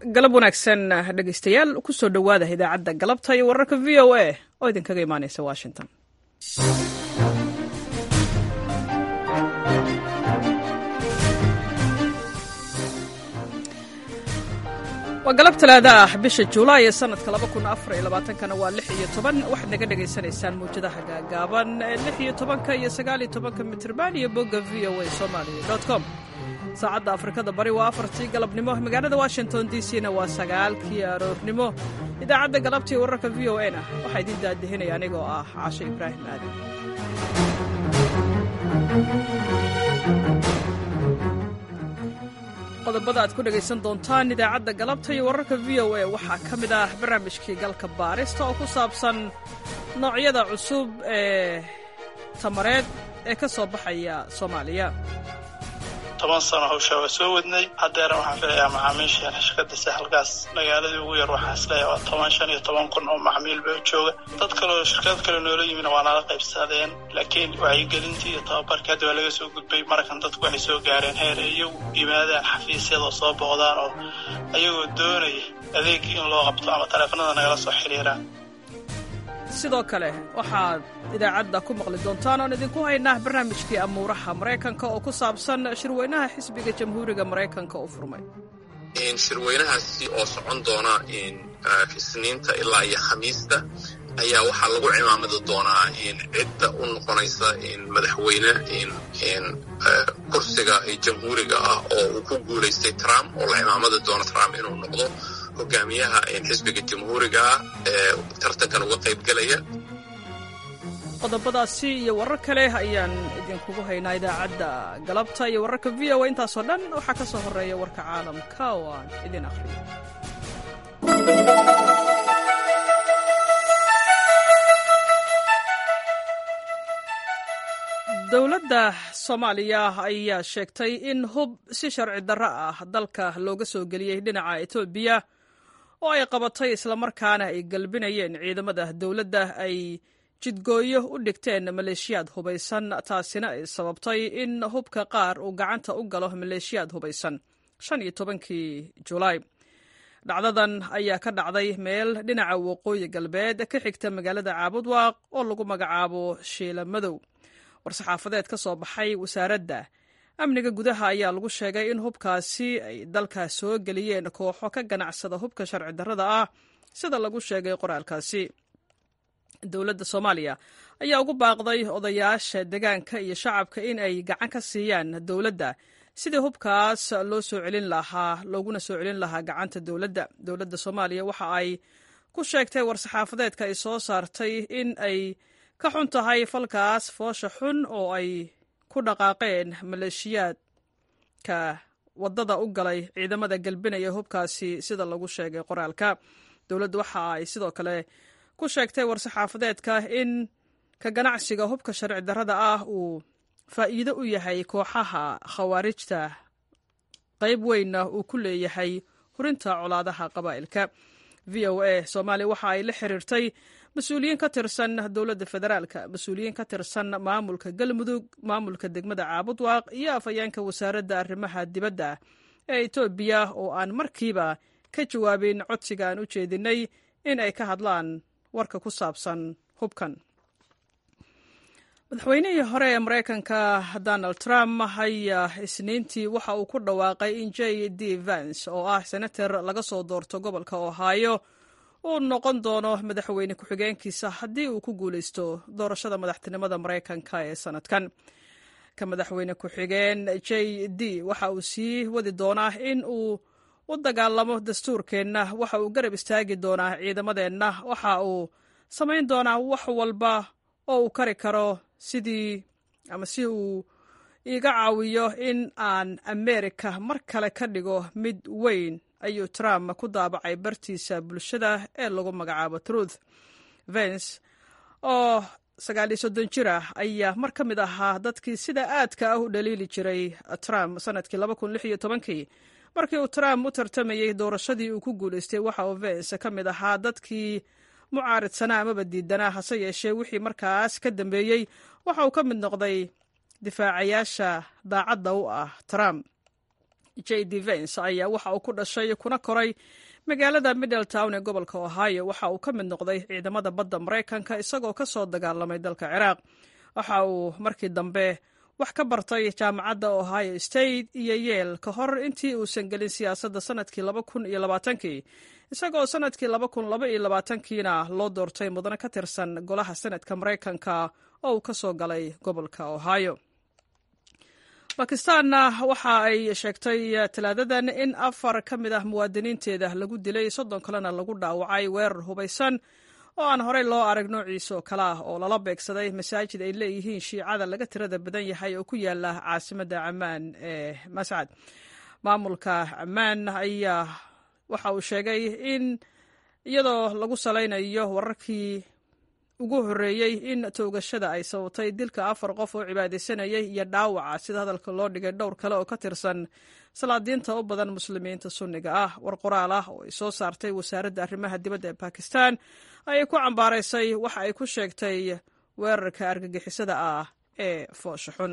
galab wanaagsan dhegeystayaal kusoo dhowaada idaacadda galabta iyo wararka v o a oo idinkaga imaaneysa washington waa galab talaada ah bisha juulaay ee sanadka kana waa lix iyo toban waxaad naga dhagaysanaysaan mawjadaha gaagaaban ee lix iyo tobanka iyo sagaal iyo tobanka mitrban iyo bogga v o a somalia com saacadda afrikada bari waa afartii galabnimo magaalada washington d c na waa sagaalkii aroornimo idaacadda galabtii wararka v o a na waxaa idiin daadihinaya anigoo ah caasho ibraahim aadan qodobada aad ku dhegaysan doontaan idaacadda galabta iyo wararka v o a waxaa ka mid ah barnaamijkii galka baarista oo ku saabsan noocyada cusub ee tamareed ee ka soo baxaya soomaaliya toban sano hawshaa waa soo wadnay haddeera waxaan filayaa macaamiisha shirkadda sahalkaas magaaladii ugu yar waxaa isleeyahay waa toban shan iyo toban kun oo macmiil ba jooga dad kaleoo shirkad kale noola yimina waa nala qaybsadeen laakiin wacyigelintii iyo tababarkii hadda waa laga soo gudbay markan dadku waxay soo gaareen heer ay iyagu yimaadaan xafiisyadoo soo booqdaan oo ayagoo doonaya adeegii in loo qabto ama taleefanada nagala soo xiriiraan sidoo kale waxaad idaacadda ku maqli doontaan oon idinku haynaa barnaamijkii amuuraha maraykanka oo ku saabsan shirweynaha xisbiga jamhuuriga maraykanka u furmay shirweynahaasi oo socon doona isniinta ilaa iyo khamiista ayaa waxaa lagu cimaamadi doonaa cidda u noqonaysa madaxweyne kursiga jamhuuriga ah oo uu ku guulaystay trump oo la cimaamadi doono trump inuu noqdo hogaamiyaha xisbiga jamhuuriga ah ee tartankan uga qayb gelaya qodobadaasi iyo warar kale ayaan idinkugu haynaa idaacadda galabta iyo wararka v o a intaasoo dhan waxaa ka soo horreeya warka caalamka oo aan idin akhriyo dowladda soomaaliya ayaa sheegtay in hub si sharci darro ah dalka looga soo geliyey dhinaca etoobiya oo ay qabatay islamarkaana ay galbinayeen ciidamada dowladda ay jidgooyo u dhigteen maleeshiyaad hubaysan taasina ay sababtay in hubka qaar uu gacanta u galo maleeshiyaad hubaysan shan iyo tobankii julaay dhacdadan ayaa ka dhacday meel dhinaca waqooyi galbeed ka xigta magaalada caabudwaaq oo lagu magacaabo shiila madow war-saxaafadeed ka soo baxay wasaaradda amniga gudaha ayaa lagu sheegay in hubkaasi ay dalka soo geliyeen kooxo ka ganacsada hubka sharci darrada ah sida lagu sheegay qoraalkaasi dowladda soomaaliya ayaa ugu baaqday odayaasha degaanka iyo shacabka in ay gacan ka siiyaan dowladda sidii hubkaas loo soo celin lahaa looguna soo celin lahaa gacanta dowladda dowladda soomaaliya waxa ay ku sheegtay war-saxaafadeedka ay soo saartay in ay ka xun tahay falkaas foosha xun oo ay ku dhaqaaqeen maleeshiyaadka waddada u galay ciidamada galbinaya hubkaasi sida lagu sheegay qoraalka dowladdu waxa ay sidoo kale ku sheegtay war-saxaafadeedka in ka ganacsiga hubka sharci darrada ah uu faa'iido u yahay kooxaha khawaarijta qayb weynna uu ku leeyahay hurinta colaadaha qabaa'ilka v o a soomaaliya waxa ay la xiriirtay mas-uuliyiin ka tirsan dowladda federaalka mas-uuliyiin ka tirsan maamulka galmudug maamulka degmada caabudwaaq iyo afhayeenka wasaaradda arrimaha dibadda ee etoobiya oo aan markiiba ka jawaabin codsiga aan u jeedinay in ay ka hadlaan warka ku saabsan hubkan madaxweynihii hore ee maraykanka donald trump ayaa isniintii waxa uu ku dhawaaqay in j d vance oo ah senator laga soo doorto gobolka ohio uu noqon doono madaxweyne ku-xigeenkiisa haddii uu ku guulaysto doorashada madaxtinimada maraykanka ee sanadkan ka madaxweyne ku-xigeen j d waxa uu sii wadi doonaa in uu u dagaalamo dastuurkeenna waxa uu garab istaagi doonaa ciidamadeenna waxa uu samayn doonaa wax walba oo uu kari karo sidii ama si uu iiga caawiyo in aan amerika mar kale ka dhigo mid weyn ayuu trump ku daabacay bartiisa bulshada ee lagu magacaabo truth vence oo sagaal iyo soddon jir ah ayaa mar ka mid ahaa dadkii sida aadka ah u dhaliili jiray trump sanadkii laba kun lix iyo tobankii markii uu trump u tartamayey doorashadii uu ku guulaystay waxa uu vence ka mid ahaa dadkii mucaaridsanaa amaba diidanaa hase yeeshee wixii markaas ka dambeeyey waxa uu ka mid noqday difaacayaasha daacadda u ah trump j d vens ayaa waxa uu ku dhashay kuna koray magaalada middletown ee gobolka ohio waxa uu ka mid noqday ciidamada badda maraykanka isagoo ka soo dagaalamay dalka ciraaq waxa uu markii dambe wax ka bartay jaamacadda ohio state iyo yeel ka hor intii uusan gelin siyaasadda sanadkii laba kun iyo labaatankii isagoo sanadkii laba kun laba iyo labaatankiina loo doortay mudane ka tirsan golaha senadka maraykanka oo uu ka soo galay gobolka ohio bakistaanna waxa ay sheegtay talaadadan in afar ka mid ah muwaadiniinteeda lagu dilay soddon kalena lagu dhaawacay weerar hubaysan oo aan horey loo arag noociisa oo kale ah oo lala beegsaday masaajid ay leeyihiin shiicada laga tirada badan yahay oo ku yaala caasimadda camaan ee mascad maamulka camaan ayaa waxa uu sheegay in iyadoo lagu salaynayo wararkii ugu horreeyey in toogashada ay sababtay dilka afar qof oo cibaadaysanayay iyo dhaawaca sida hadalka loo dhigay dhowr kale oo ka tirsan salaadiinta u badan muslimiinta sunniga ah war qoraal ah oo ay soo saartay wasaaradda arrimaha dibadda ee bakistan ayay ku cambaaraysay waxa ay ku sheegtay weerarka argagixisada ah ee foosha xun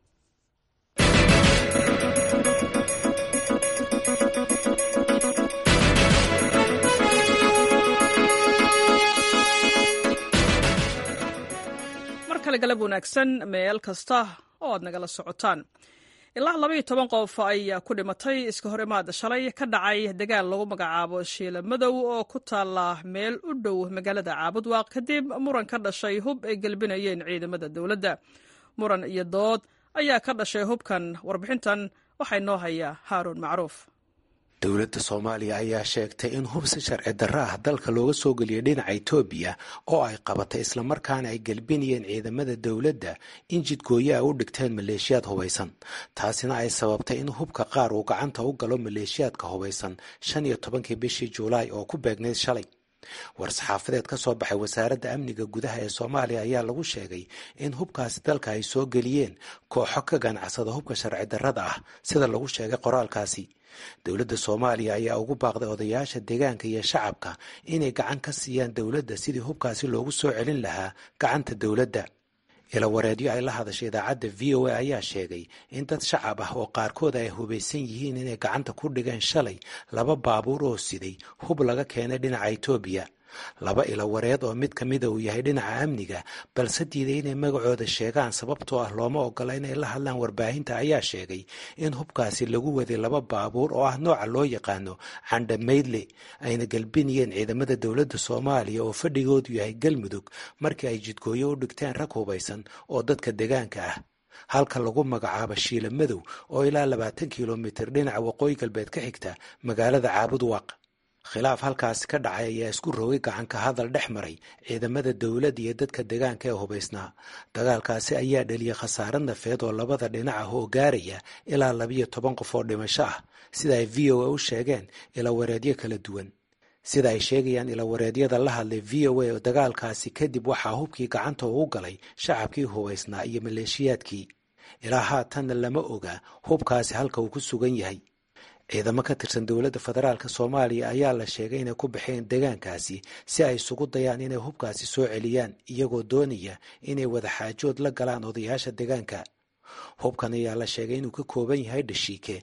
mar kale galab wanaagsan meel kasta oo aad nagala socotaan ilaa labaiyo toban qof ayaa ku dhimatay iska hor imaada shalay ka dhacay dagaal lagu magacaabo shiila madow oo ku taala meel u dhow magaalada caabudwaaq kadib muran ka dhashay hub ay gelbinayeen ciidamada dowladda muran iyo dood ayaa ka dhashay hubkan warbixintan waxaa inoo haya haaruun macruuf dowladda soomaaliya ayaa sheegtay in hub si sharci darro ah dalka looga soo geliyay dhinaca etoobiya oo ay qabatay islamarkaana ay gelbinayeen ciidamada dowladda in jidgooyo ay u dhigteen maleeshiyaad hubaysan taasina ay sababtay in hubka qaar uu gacanta u galo maleeshiyaadka hubaysan shan iyo tobankii bishii juulaay oo ku beegnayd shalay war-saxaafadeed ka soo baxay wasaaradda amniga gudaha ee soomaaliya ayaa lagu sheegay in hubkaasi dalka ay soo geliyeen kooxo ka ganacsada hubka sharci darrada ah sida lagu sheegay qoraalkaasi dowladda soomaaliya ayaa ugu baaqday odayaasha deegaanka iyo shacabka inay gacan ka siiyaan dowladda sidii hubkaasi loogu soo celin lahaa gacanta dowladda ilawareedyo ay la hadashay idaacadda v o a ayaa sheegay in dad shacab ah oo qaarkood ay hubaysan yihiin inay gacanta ku dhigeen shalay laba baabuur oo siday hub laga keenay dhinaca etoobiya laba ilawareed oo mid ka mida uu yahay dhinaca amniga balse diiday inay magacooda sheegaan sababtoo ah looma ogola inay la hadlaan warbaahinta ayaa sheegay in hubkaasi lagu waday laba baabuur oo ah nooca loo yaqaano candhamaydle ayna galbinayeen ciidamada dowladda soomaaliya oo fadhigoodu yahay galmudug markii ay jidgooyo u dhigteen rag hubaysan oo dadka deegaanka ah halka lagu magacaabo shiila madow oo ilaa labaatan kilomitir dhinaca waqooyi galbeed ka xigta magaalada caabudwaaq khilaaf halkaasi ka dhacay ayaa isku rogay gacanka hadal dhex maray ciidamada dowladda iyo dadka deegaanka ee hubaysnaa dagaalkaasi ayaa dhaliyay khasaare nafeed oo labada dhinac ah oo gaaraya ilaa labiyo toban qof oo dhimasho ah sida ay v o a u sheegeen ilawareedyo kala duwan sida ay sheegayaan ilawareedyada la hadlay v o a oo dagaalkaasi kadib waxaa hubkii gacanta ugu galay shacabkii hubaysnaa iyo maleeshiyaadkii ilaa haatanna lama oga hubkaasi halka uu ku sugan yahay ciidamo ka tirsan dowladda federaalk soomaaliya ayaa la sheegay inay ku baxeen deegaankaasi si ay isugu dayaan inay hubkaasi soo celiyaan iyagoo doonaya inay wadaxaajood la galaan odayaasha deegaanka hubkan ayaa la sheegay inuu ka kooban yahay dhashiike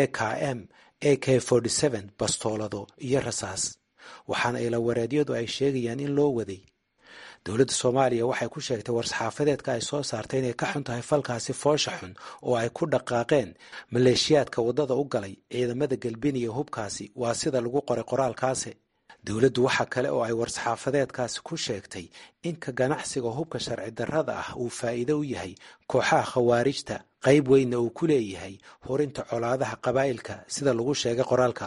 bkm a k bastoolado iyo rasaas waxaana ilawareedyadu ay sheegayaan in loo waday dowladda soomaaliya waxay ku sheegtay war-saxaafadeedka ay soo saartay inay ka xun tahay falkaasi foosha xun oo ay ku dhaqaaqeen maleeshiyaadka waddada u galay ciidamada galbiniya hubkaasi waa sida lagu qoray qoraalkaasi dowladdu waxa kale oo ay war-saxaafadeedkaasi ku sheegtay in ka ganacsiga hubka sharci darrada ah uu faa'iido u yahay kooxaha khawaarijta qayb weynna uu ku leeyahay horinta colaadaha qabaa'ilka sida lagu sheegay qoraalka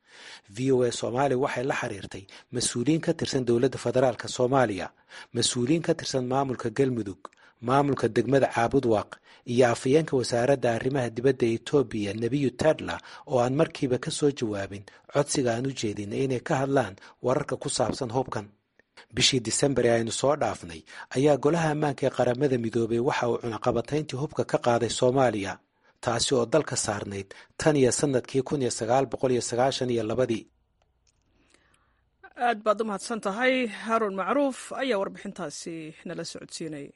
v o a soomaaliya waxay la xiriirtay mas-uuliyiin ka tirsan dowladda federaalk soomaaliya mas-uuliyiin ka tirsan maamulka galmudug maamulka degmada caabudwaaq iyo afayeenka wasaaradda arrimaha dibadda etoobiya nebiyu tadla oo aan markiiba ka soo jawaabin codsiga aan u jeedinay inay ka hadlaan wararka ku saabsan hubkan bishii disembar ee aynu soo dhaafnay ayaa golaha ammaanka ee qaramada midoobay waxa uu cunaqabatayntii hubka ka qaaday soomaaliya taasi oo dalka saarnayd tan iyo sanadkii kun iyo sagaal boqol iyo sagaashan iyo labadii aad baad u mahadsan tahay haaruun macruuf ayaa warbixintaasi nala socodsiinayay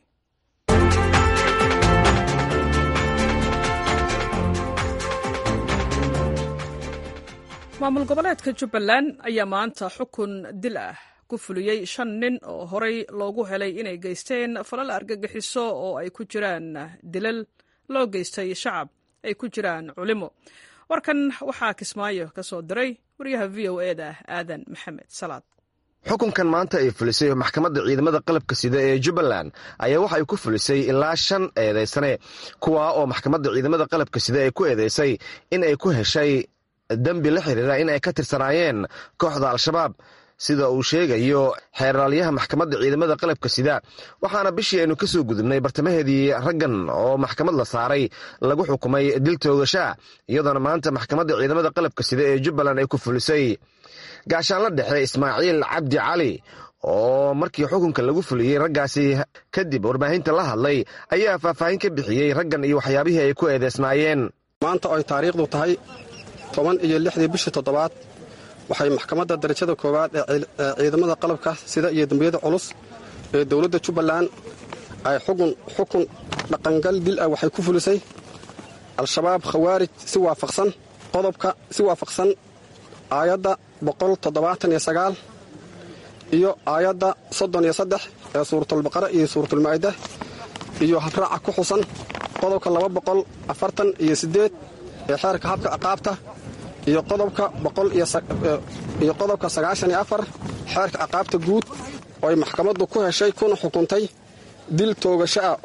maamul goboleedka jubbaland ayaa maanta xukun dil ah ku fuliyey shan nin oo horey loogu helay inay geysteen falal argagixiso oo ay ku jiraan dilal loo geystay shacab ay ku jiraan culimo warkan waxaa kismaayo ka soo diray wariyaha v o e da aadan maxamed salaad xukunkan maanta ay fulisay maxkamadda ciidamada qalabka sida ee jubbaland ayaa waxa ay ku fulisay ilaa shan eedaysane kuwaa oo maxkamadda ciidamada qalabka sida ay ku eedaysay in ay ku heshay dembi la xiriira in ay ka tirsanaayeen kooxda al-shabaab sida uu sheegayo xeeraalyaha maxkamadda ciidamada qalabka sida waxaana bishii aynu ka soo gudubnay bartamaheedii raggan oo maxkamad la saaray lagu xukumay dil toogashaa iyadoona maanta maxkamadda ciidamada qalabka sida ee jubbaland ay ku fulisay gaashaanla dhexe ismaaciil cabdi cali oo markii xukunka lagu fuliyey raggaasi kadib warbaahinta la hadlay ayaa faahfaahin ka bixiyey raggan iyo waxyaabihii ay ku eedeysnaayeen maanta oo ay taariikhdu tahay toban iyo lixdii bishii toddobaad waxay maxkamadda darajada koowaad ee ciidamada qalabka sida iyo dembiyada culus ee dowladda jubbaland ay xukun xukun dhaqangal dil ah waxay ku fulisay al-shabaab khawaarij si waafaqsan qodobka si waafaqsan aayadda boqol toddobaatan iyo sagaal iyo aayadda soddon iyo saddex ee suuratulbaqara iyo suuratulmaa'ida iyo habraaca ku xusan qodobka laba boqol afartan iyo siddeed ee xeerka habka ciqaabta iyo qodobka boqoliyo qodobka sagaashan iyo afar xeerka ciqaabta guud oo ay maxkamaddu ku heshay kuna xukuntay dil toogasho ah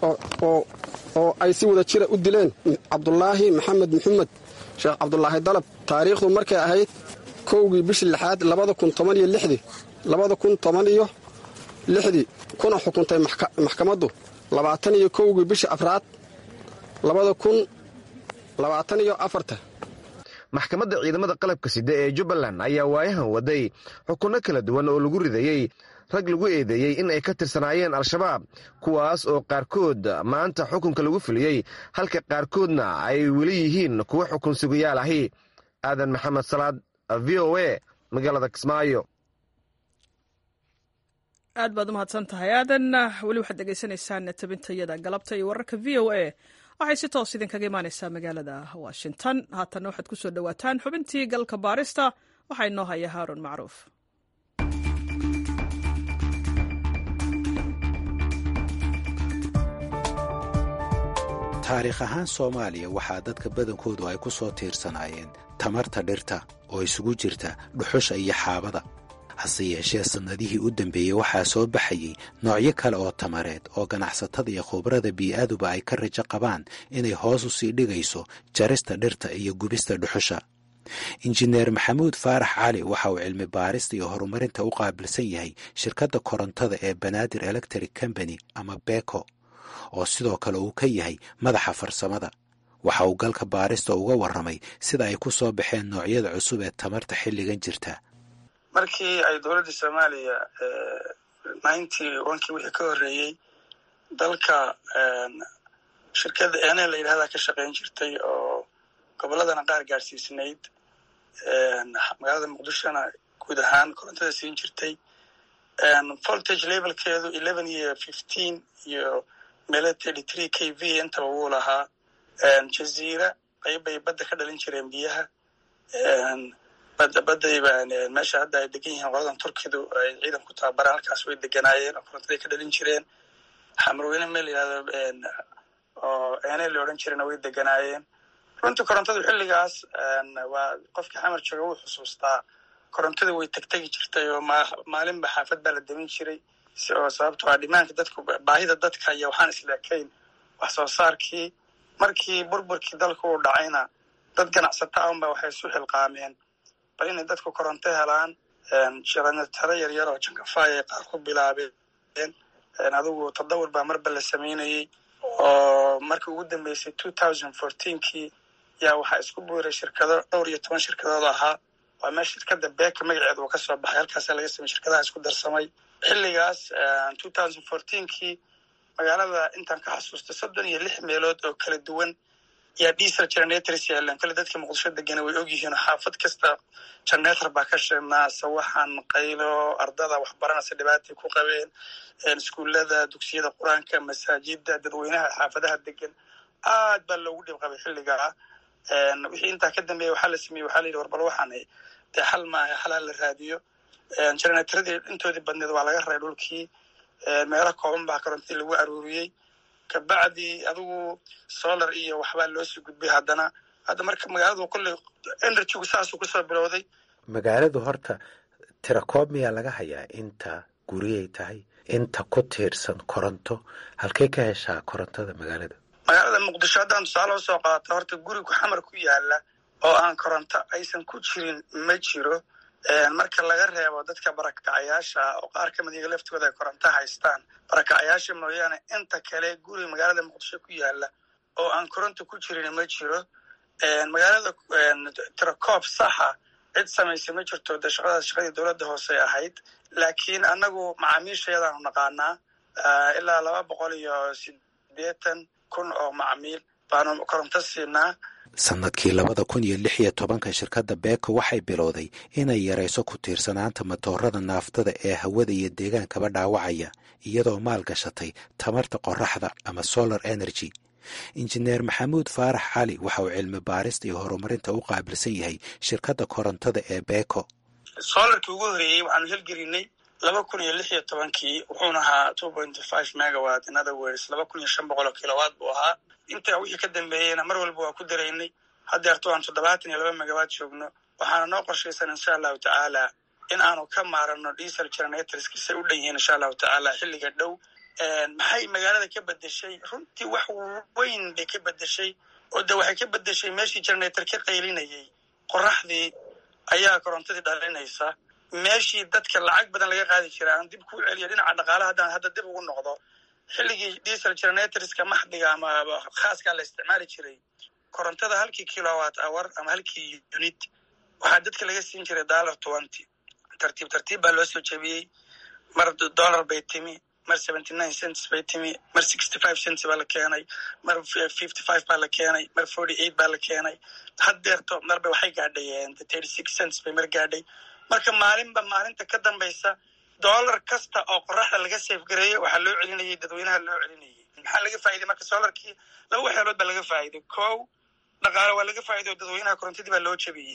oo ay si wada jira u dileen cabdulaahi maxamed maxamed sheekh cabdulaahi dalab taariikhdu markay ahayd kowgii bishii lixaad labada kun toban iyo lixdii labada kun toban iyo lixdii kuna xukuntay maxkamaddu labaatan iyo kowgii bishii afraad labada kun labaatan iyo afarta maxkamadda ciidamada qalabka sida ee jubbaland ayaa waayahan waday xukunno kala duwan oo lagu ridayey rag lagu eedeeyey in ay ka tirsanaayeen al-shabaab kuwaas oo qaarkood maanta xukunka lagu fuliyey halka qaarkoodna ay weli yihiin kuwo xukun sugayaal ahi aadan maxamed salaad v o a magaalada kismaayo aad baad u mahadsan tahay aadan weli waxaad dhegaysanaysaan tabintayada galabta iyo wararka v o a waxay si toos idinkaga imaaneysaa magaalada washington haatanna waxaad ku soo dhowaataan xubintii galka baarista waxaa inoo haya haaron macruuf taariikh ahaan soomaaliya waxaa dadka badankoodu ay ku soo tiirsanaayeen tamarta dhirta oo isugu jirta dhuxusha iyo xaabada hase yeeshee sannadihii u dambeeyey waxaa soo baxayey noocyo kale oo tamareed oo ganacsatada iyo khubrada bii'aaduba ay ka rajo qabaan inay hoos u sii dhigayso jarista dhirta iyo gubista dhuxusha injineer maxamuud faarax cali waxa uu cilmi baarista iyo horumarinta u qaabilsan yahay shirkadda korontada ee banaadir electric company ama beko oo sidoo kale uu ka yahay madaxa farsamada waxa uu galka baarista uga warramay sida ay ku soo baxeen noocyada cusub ee tamarta xilligan jirta markii ay dowladda soomaaliya ninety onkii wixii ka horreeyey dalka shirkadda ene la yidhahdaa ka shaqayn jirtay oo gobolladana qaar gaadhsiisnayd magaalada muqdishona guud ahaan korontada siin jirtay voltage levelkeedu eleven iyo fifteen iyo meelo thirty three k v intaba wuu lahaa jaziira qayb bay badda ka dhalin jireen biyaha badayba meesha hadda ay degan yihiin qoladan turkidu ay ciidan ku tababaraan halkaas way deganaayeen oo korontaday ka dhalin jireen xamarweyne meel yihahdo oo ene la odhan jirena way deganaayeen runtii korontadu xilligaas waa qofkii xamar jooga wuu xusuustaa korontadu way tegtegi jirtay oo maalinba xaafad baa la demin jiray oo sababto a dhimaanka dadku baahida dadka iyo waxaan isleekayn wax soo saarkii markii burburkii dalka uu dhacayna dad ganacsata unba waxay isu xilqaameen bal inay dadku koronto helaan jaranataro yaryar oo jankafaay ay qaar ku bilaabeen adigu tadawur baa marba la samaynayey oo markii ugu dambeysay two thousand fourteenkii yaa waxaa isku buuray shirkado dhowr iyo toban shirkadood ahaa waa meel shirkadda beeka magaceeda uu ka soo baxay halkaasa laga samey shirkadaha isku darsamay xilligaas two thousand fourteenkii magaalada intaan ka xasuustay soddon iyo lix meelood oo kala duwan yaa diesel generators yaaleen kale dadka muqdisho degana way ogyihiin xaafad kasta generator baa ka shirnaa sawaxan qaylo ardada waxbaranaysa dhibaatay ku qabeen iskuullada dugsiyada qur-aanka masaajida dadweynaha xaafadaha degan aad baa loogu dhib qabay xilligaa wixii intaa ka dambeeya waxaa la sameeyey waxaa la yidhi warbal waxaan dee xal maaha xal ha la raadiyo generaatoradii intoodii badneed waa laga reey dhulkii meelo kooban baa korontadii lagu aruuriyey kabacdi adigu solar iyo waxbaa loo sii gudbay haddana hadda marka magaaladu kolley energygu saasuu kusoo bilowday magaaladu horta tirakoob miyaa laga hayaa inta guriyay tahay inta ku tiirsan koronto halkay ka heshaa korontada magaalada magaalada muqdisho haddaan tusaale usoo qaata horta gurigu xamar ku yaala oo aan koronto aysan ku jirin ma jiro marka laga reebo dadka barakacayaasha oo qaar ka mid iyaga laftooda ay koronto haystaan barakacayaasha mooyaane inta kale guri magaalada muqdisho ku yaala oo aan koronto ku jirin ma jiro magaalada tirakoob saxa cid samaysa ma jirto de shaqadaas shaqadii dowladda hoose ahayd laakiin annagu macaamiishayadaanu naqaanaa ilaa laba boqol iyo sideetan kun oo macmiil baanu koronto siinaa sanadkii labada kun iyo lix iyo tobanka shirkadda beeko waxay bilowday inay yarayso ku tiirsanaanta matoorada naaftada ee hawada iyo deegaankaba dhaawacaya iyadoo maal gashatay tamarta qoraxda ama solar energy injineer maxamuud faarax cali waxa uu cilmi baarista iyo horumarinta u qaabilsan yahay shirkadda korontada ee beeko solarkii ugu horeeyey waxaanu helgelinay laba kun iyo lix iyo tobankii wuxuuna ahaa two point five megawat in other words laba kun iyo shan boqol oo kilowatt buu ahaa intaa wixii ka dambeeyeyna mar walba waa ku daraynay haddeerto aan toddobaatan iyo laba megawatt joogno waxaana noo qorshaysan insha allahu tacaala in aanu ka maarano diesel generatorska say u dhan yihiin insha allahu tacaala xilliga dhow maxay magaalada ka bedeshay runtii wax weyn bay ka bedeshay oo de waxay ka bedeshay meeshii generator ka qaylinayay qoraxdii ayaa korontadii dhalinaysa meeshii dadka lacag badan laga qaadi jira aan dib kuu celiyo dhinaca dhaqaalaha haddaan hadda dib ugu noqdo xilligii diesel generatorska maxdiga ama khaaskaa la isticmaali jiray korontada halkii kilowatt hour ama halkii unit waxaa dadka laga siin jiray dollar twenty tartiib tartiib baa loo soo jebiyey mar dollar bay timi mar seventy nine cents bay timi mar sixty five cents baa la keenay mar fifty five baa la keenay mar forty eight baa la keenay haddeerto marba waxay gaadhayeen thirty six cents bay mar gaadhay marka maalinba maalinta ka dambaysa dollar kasta oo qoraxda laga safgareeyo waxaa loo celinayay dadweynaha loo celinayay maxaa laga faa'iday marka solarkii laba waxyaalood baa laga faa'iday kow dhaqaale waa laga faa'iday oo dadweynaha korontadii baa loo jabiyey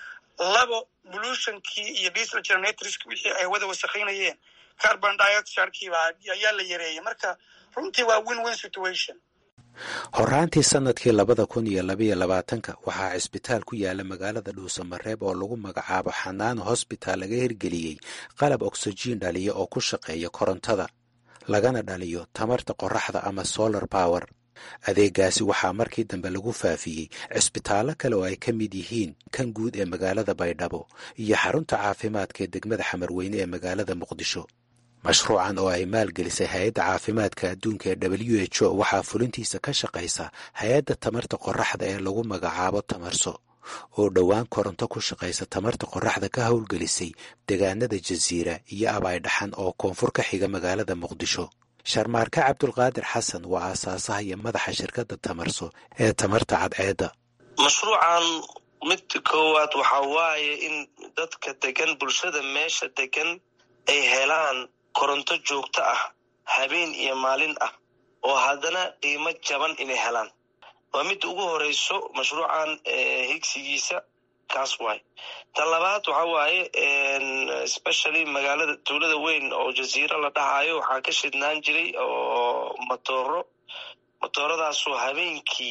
labo pollutionkii iyo diesel generatorski wixii ay hawada wasakhaynayeen carbon dioxidkiiba ayaa la yareeyay marka runtii waa win win situation horaantii sanadkii labada kun iyo labaiyo labaatanka waxaa cisbitaal ku yaala magaalada dhuusamareeb oo lagu magacaabo xanaano hosbitaal laga hirgeliyey qalab oksijiin dhaliya oo ku shaqeeya korontada lagana dhaliyo tamarta qoraxda ama solar power adeegaasi waxaa markii dambe lagu faafiyey cisbitaallo kale oo ay ka mid yihiin kan guud ee magaalada baydhabo iyo xarunta caafimaadka ee degmada xamarweyne ee magaalada muqdisho mashruucan oo ay maalgelisay hay-adda caafimaadka adduunka ee w h o waxaa fulintiisa ka shaqaysa hay-adda tamarta qoraxda ee lagu magacaabo tamarso oo dhowaan koronto ku shaqaysa tamarta qoraxda ka howlgelisay deegaanada jasiira iyo abaydhaxan oo koonfur ka xiga magaalada muqdisho sharmaarke cabdulqaadir xasan waa aasaasaha iyo madaxa shirkadda tamarso ee tamarta cadceedda mashruucan midka koowaad waxaa waaye in dadka degan bulshada meesha degan ay helaan koronto joogto ah habeen iyo maalin ah oo haddana qiimo jaban inay helaan waa midda ugu horeyso mashruucan higsigiisa kaas waay tan labaad waxa waaye especially magaalada tuulada weyn oo jasiiro la dhahayo waxaa ka shidnaan jiray oo matooro matooradaasoo habeenkii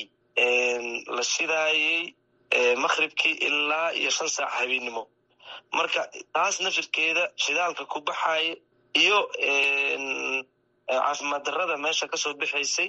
la shidaayay makhribkii ilaa iyo shan saac habeennimo marka taas nafirkeeda shidaalka ku baxaya iyo caafimaad darrada meesha kasoo bixaysay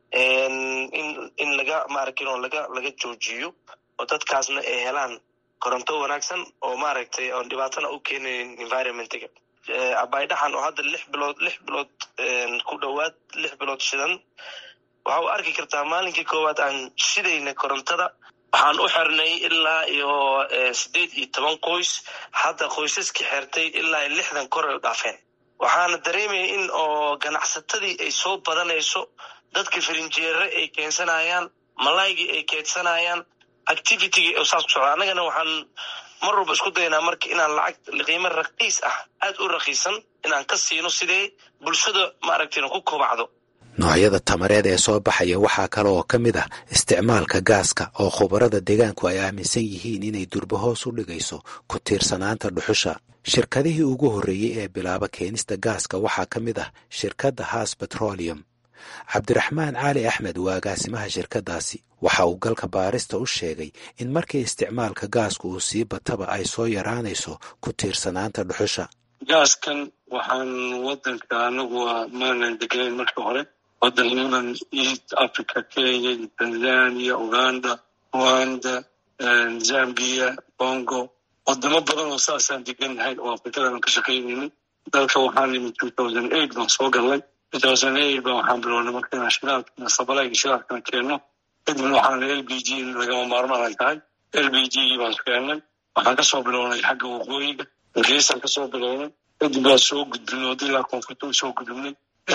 in in laga maaragtin oo laga laga joojiyo oo dadkaasna ay helaan koronto wanaagsan oo maaragtay oon dhibaatana u keenayn environmentga abaydhaxan oo hadda lix bilood lix bilood ku dhowaad lix bilood shidan waxa u arki kartaa maalinkii koowaad aan shidayna korontada waxaan u xirnay ilaa iyo sideed iyo toban qoys hadda qoysaska xertay ilaa iyo lixdan kor ay u dhaafeen waxaana dareemaya in oo ganacsatadii ay soo badanayso dadka firinjeere ay keensanayaan malaygii ay keedsanayaan activitygii saas ku socda annagana waxaan mar walba isku daynaa marka inaan lacag qiimo raqiis ah aad u raqiisan inaan ka siino sidee bulshada maaragtayna ku kobacdo noocyada tamareed ee soo baxaya waxaa kale oo ka mid ah isticmaalka gaaska oo khubarada deegaanku ay aaminsan yihiin inay durba hoos u dhigayso ku tiirsanaanta dhuxusha shirkadihii ugu horreeyey ee bilaaba keenista gaaska waxaa ka mid ah shirkadda haas betrolium cabdiraxmaan cali axmed waa agaasimaha shirkaddaasi waxa uu galka baarista u sheegay in markii isticmaalka gaasku uu sii bataba ay soo yaraanayso ku tiirsanaanta dhuxusha gaaskan waxaan wadanka anagu maanan degnayn markii hore wadanadan east africa kenya tanzania uganda rwanda zambia congo wadamo badan oo saasaan degannahay oo afrikadan ka shaqaynaynin dalka waxaan imi two thousand eight baan soo galnay two thousand eight baan waxaan bilownay marka inaan shidaalkana sabalayga shidaalkana keenno kadibna waxaan l b g lagama maarmaan ay tahay l b g gii baan keennay waxaan kasoo bilownay xagga waqooyiga geesaan kasoo bilownay kadib baan soo gudbinay wada ilaa koonfurta soo gudubnay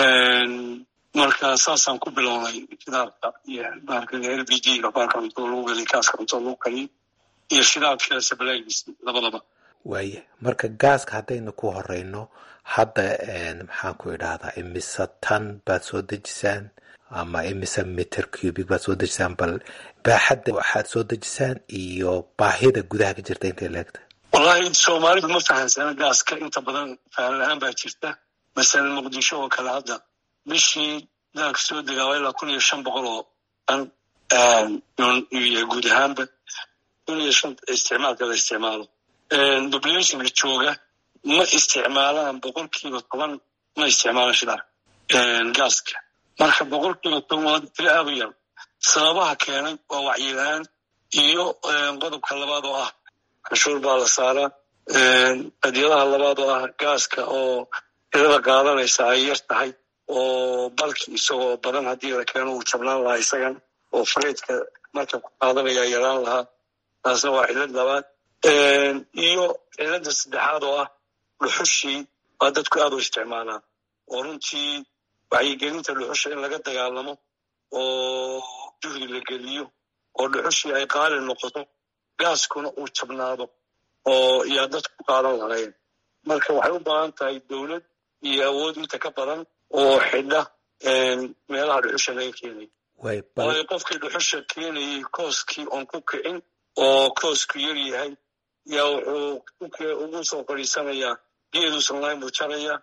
marka saasaan ku bilownay shidaalka iyo baarkan l b g ga baarka cunto lagu geliy kaaska cunto lagu kaliy iyo shidaalka sabalaagiisa labadaba waaya marka gaaska haddaynu ku horeyno hadda maxaan ku idhaahdaa imise tan baad soo dejisaan ama imise meter cubic baad soo dejisaan bal baaxadda waxaad soo dejisaan iyo baahida gudaha ka jirta intay leegta wallahi soomaalidu ma fahansana gaaska inta badan fahan la-aan baa jirta masalan muqdisho oo kale hadda bishii daalka soo degaa waa ilaa kun iyo shan boqol oo tan iyo guud ahaanba kun iyo shan isticmaalka la isticmaalo populationka jooga ma isticmaalaan boqolkiiba toban ma isticmaalaan shidaal gaaska marka boqolkiiba toban waa tiro aad u yar sababaha keenay waa wacyilaan iyo qodobka labaad oo ah canshuur baa la saaraa qadyadaha labaad oo ah gaaska oo tirada qaadanaysa ay yar tahay oo balki isagoo badan haddii la keeno uu jabnaan lahaa isagan oo freydka marka ku qaadanaya yaraan lahaa taasna waa cillad labaad iyo cilladda saddexaad oo ah dhuxushii waa dadku aad u isticmaalaan oo runtii wacyigelinta dhuxusha in laga dagaalamo oo juhdi la geliyo oo dhuxushii ay qaali noqoto gaaskuna uu jabnaado oo yaa dadku ku qaadan lahayn marka waxay u baahan tahay dowlad iyo awood inta ka badan oo xidha meelaha dhuxusha laga keenay waayo qofkii dhuxusha keenayay kooskii oon ku kicin oo koosku yar yahay yaa wuxuu ugu soo fadhiisanayaa geeduusan lahayn buu jaraya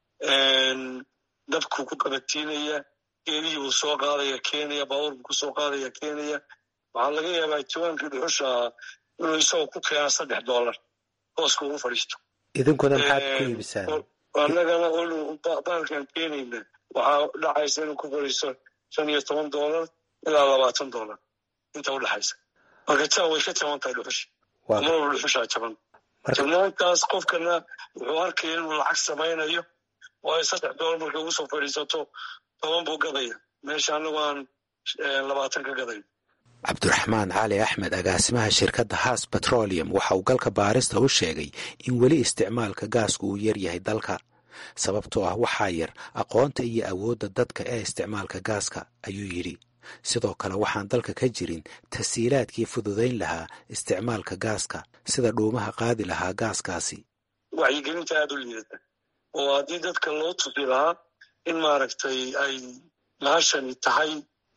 dabkuu ku qabatiinaya geedihii buu soo qaadaya keenaya baabuur buu kusoo qaadaya keenaya waxaa laga yaabaa jawaankii dhuxusha inuu isagoo ku keenaa saddex dollar kooska ugu fadhiisto idinkuna maxaad ku iibisaan annagana baalkan keenayna waxaa dhacaysa inuu ku fadhiisto shan iyo toban dollar ilaa labaatan dollar inta u dhexaysa marka taa way ka jaban tahay dhuxusha marwalba dhuxushaa jaban jabnaantaas qofkana wuxuu arkaya inuu lacag samaynayo waayo saddex dollar markay ugu soo fadhiisato toban buu gadaya meesha annagu aan labaatan ka gadayn cabdiraxmaan cali axmed agaasimaha shirkadda haas betrolium waxa uu galka baarista u sheegay in weli isticmaalka gaasku uu yar yahay dalka sababtoo ah waxaa yar aqoonta iyo awoodda dadka ee isticmaalka gaaska ayuu yidhi sidoo kale waxaan dalka ka jirin tasiilaadkii fududayn lahaa isticmaalka gaaska sida dhuumaha qaadi lahaa gaaskaasi wacyigelinta aada u liidata oo haddii dadka loo tusi lahaa in maaragtay ay bahashani tahay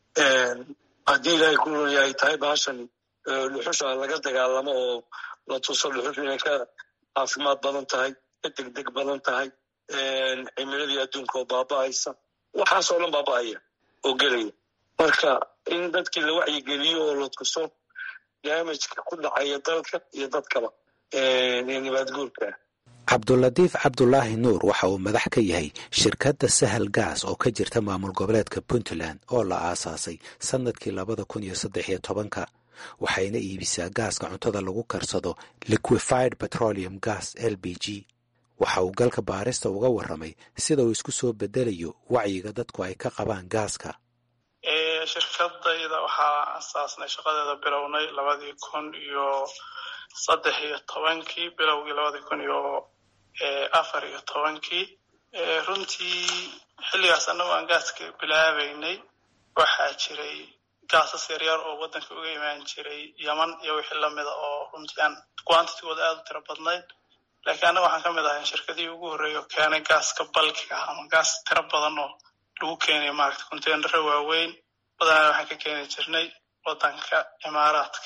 haddii ilaahay ku roya ay tahay bahashani dhuxusha laga dagaalamo oo la tuso dhuxusha inay ka caafimaad badan tahay ka degdeg badan tahay cimiladii adduunka oo baaba'aysa waxaasoo dhan baaba'aya oo gelaya marka in dadkii la wacyigeliyo oo la tuso daamajka ku dhacaya dalka iyo dadkaba ee nibaadguurka cabdulatiif cabdulaahi nuur waxa uu madax ka yahay shirkadda sahal gaas oo ka jirta maamul goboleedka puntland oo la aasaasay sannadkii labada kun iyo saddex iyo tobanka waxayna iibisaa gaaska cuntada lagu karsado liquified petroleum gas l b g waxa uu galka baarista uga warramay sida uu isku soo bedelayo wacyiga dadku ay ka qabaan gaaska shirkadayda waxaa asaasnay shaqadeeda bilownay labadii kun iyo saddex iyo tobankii bilowgii labadii kun iyo afar iyo tobankii runtii xilligaas annagu aan gaaska bilaabaynay waxaa jiray gaasas yaryar oo waddanka uga imaan jiray yeman iyo wixii lamida oo runtii aan quantitigooda aada u tiro badnayd laakiin annaga waxaan ka mid ahay shirkadihii ugu horreeya oo keenay gaaska balkiga ama gaas tiro badan oo lagu keenaya maaragta containaro waaweyn badanaa waxaan ka keeni jirnay wadanka imaaraadka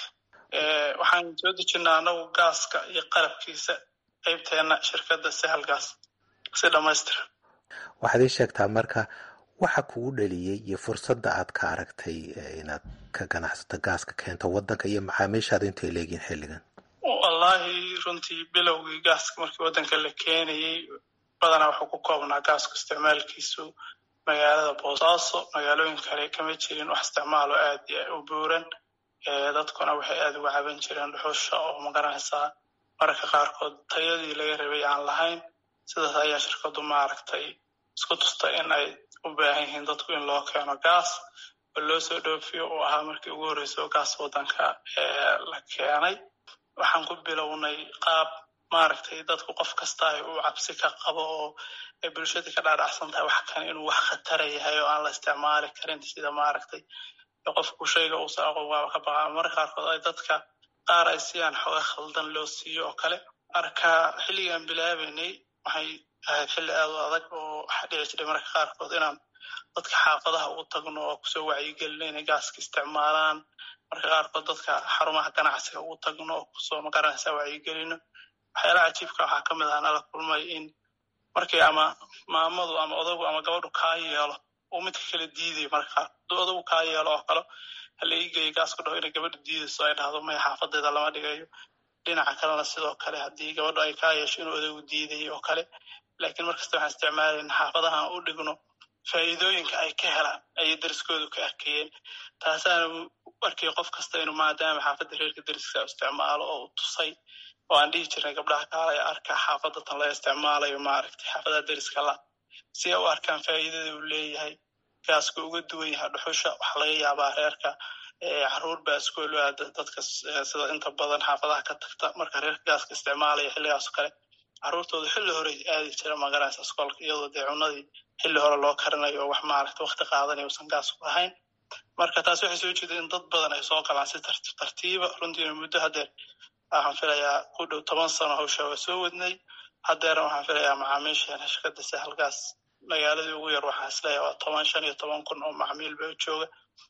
waxaan soo dejinaa anagu gaaska iyo qalabkiisa qeybteena shirkadda sahalgaas si dhamaystiran waxaad ii sheegtaa marka waxa kugu dhaliyey iyo fursadda aad ka aragtay inaad ka ganacsato gaaska keento wadanka iyo macaamiishaadu intay leegiin xilligan wallaahi runtii bilowgii gaaska markii wadanka la keenayey badanaa wuxuu ku koobnaa gaasku isticmaalkiisu magaalada boosaaso magaalooyin kale kama jirin wax isticmaalo aad u buuran dadkuna waxay aad uga caban jireen dhuxusha oo magaranaysaa mararka qaarkood tayadii laga rabay aan lahayn sidaas ayaa shirkadu maaragtay isku tusta in ay u baahan yihiin dadku in loo keeno gaas oo loo soo dhoofiyo uu ahaa markii ugu horreysa oo gaas wadanka la keenay waxaan ku bilownay qaab maaragtay dadku qof kasta ay u cabsi ka qabo oo ay bulshadii ka dhaadhacsan tahay wax kan inuu wax khatara yahay oo aan la isticmaali karin sida maaragtay qofku shayga uusan aqoon waaba ka baqa mararka qaarkood ay dadka qaar ay siyaan xooga khaldan loo siiyo oo kale marka xilligaan bilaabaynay waxay ahayd xilli aad u adag oo waxaa dhici jiray mararka qaarkood inaan dadka xaafadaha ugu tagno oo kusoo wacyigelino inay gaaska isticmaalaan marka qaarkood dadka xarumaha ganacsiga ugu tagno oo kusoo magaranaysa wacyigelino waxyaalaha cajiibka waxaa ka mid ah nala kulmay in markii ama maamadu ama odagu ama gabadhu kaa yeelo uu midka kale diidayo marka qaar hadduu odagu kaa yeelo oo kale hala ii geeyo gaasku dhaho inay gabadhu diidayso ay dhahdo maya xaafadeeda lama dhigayo dhinaca kalena sidoo kale haddii gabadhu ay kaa yeesho inuu odagu diidayo oo kale laakiin markasta waxaan isticmaalayna xaafadahan u dhigno faa'iidooyinka ay ka helaan ayay deriskoodu ka arkayeen taasaana arkay qof kasta inuu maadaama xaafadda reerka deriska isticmaalo oo u tusay oo aan dhihi jirnay gabdhaha kaalaya arka xaafadda tan laga isticmaalayo maaragtay xaafadaha deriska la si ay u arkaan faa'iidada uu leeyahay gaaska uga duwan yahay dhuxusha waxaa laga yaabaa reerka caruur baa iskool u aada dadka sida inta badan xaafadaha ka tagta marka reerka gaaska isticmaalaya xilligaas kale caruurtooda xilli hore aadi jira magaranaysa iskoolka iyadoo dee cunadii xilli hore loo karinayo oo wax maaragta wakti qaadanayo usan gaasku ahayn marka taas waxay soo jeeda in dad badan ay soo galaan si tartiiba runtiina muddo haddeer waxaan filayaa ku dhow toban sano hawsha waa soo wadnay haddeera waxaan filayaa macaamiisheena shirkadda sahalgaas magaaladii ugu yar waxaan isleeyahay waa toban shan iyo toban kun oo macmiil ba u jooga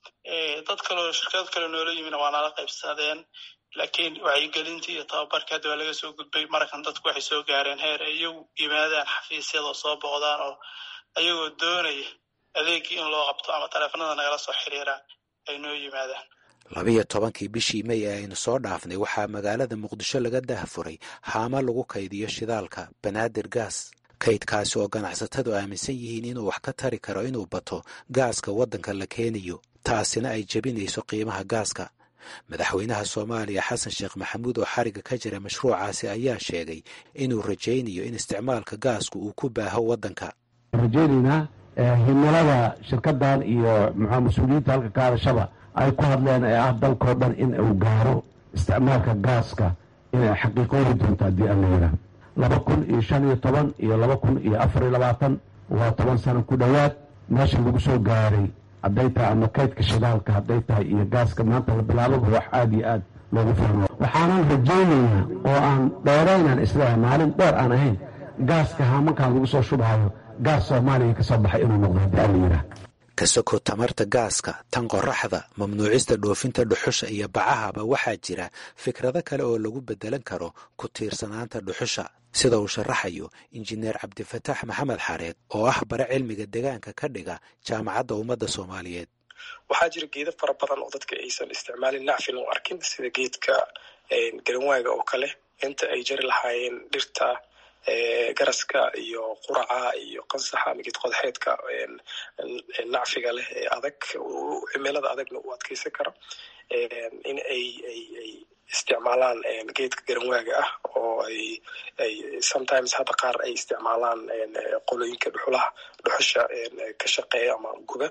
dad kaleo shirkad kale noola yimina waa nala qaybsadeen laakiin wacyigelintii iyo tababarkii hadda waa laga soo gudbay markan dadku waxay soo gaareen heer ay iyagu yimaadaan xafiisyada soo booqdaan oo ayagoo doonaya adeegii in loo qabto ama taleefanada nagala soo xiriiraan ay noo yimaadaan labiyo tobankii bishii may ee aynu soo dhaafnay waxaa magaalada muqdisho laga daahfuray haama lagu kaydiyo shidaalka banaadir gaas kaydkaasi oo ganacsatadu aaminsan yihiin inuu wax ka tari karo inuu bato gaaska waddanka la keenayo taasina ay jebinayso qiimaha gaaska madaxweynaha soomaaliya xasan sheekh maxamuud oo xariga ka jira mashruucaasi ayaa sheegay inuu rajaynayo in isticmaalka gaasku uu ku baaho waddanka rajaynaynaa himilada shirkadan iyo muxua mas-uuliyiinta halka ka hadashaba ay ku hadleen ee ah dalkao dhan in uu gaaro isticmaalka gaaska inay xaqiiqooyi doonto haddii aan la yidhaah laba kun iyo shan iyo toban iyo laba kun iyo afar iyo labaatan waa toban sano ku dhowaad meesha lagu soo gaaray hadday tahay ama kaydka shidaalka hadday tahay iyo gaaska maanta la bilaababa wax aada iyo aad loogu fahmo waxaanan rajaynaynaa oo aan dheeraynaan isleeyahay maalin dheer aan ahayn gaaska haamankan lagu soo shubhayo gaas soomaaliya ka soo baxay inuu noqdo haddii aan la yidhaah ka soko tamarta gaaska tan qoraxda mamnuucista dhoofinta dhuxusha iyo bacahaba waxaa jira fikrado kale oo lagu beddelan karo ku tiirsanaanta dhuxusha sida uu sharaxayo injineer cabdifataax maxamed xareed oo ah bare cilmiga deegaanka ka dhiga jaamacadda ummadda soomaaliyeed waxaa jira geedo fara badan oo dadka aysan isticmaalin nacfin u arkin sida geedka garanwaaga oo kale inta ay jari lahaayeen dhirta garaska iyo quraca iyo qansaxa ama geed qodaxeedka nacfiga leh ee adag cimilada adagna u adkeysan kara in ay ay ay isticmaalaan geedka garanwaaga ah oo ay ay sometimes hadda qaar ay isticmaalaan qolooyinka dhuxulaha dhuxusha ka shaqeeya ama guba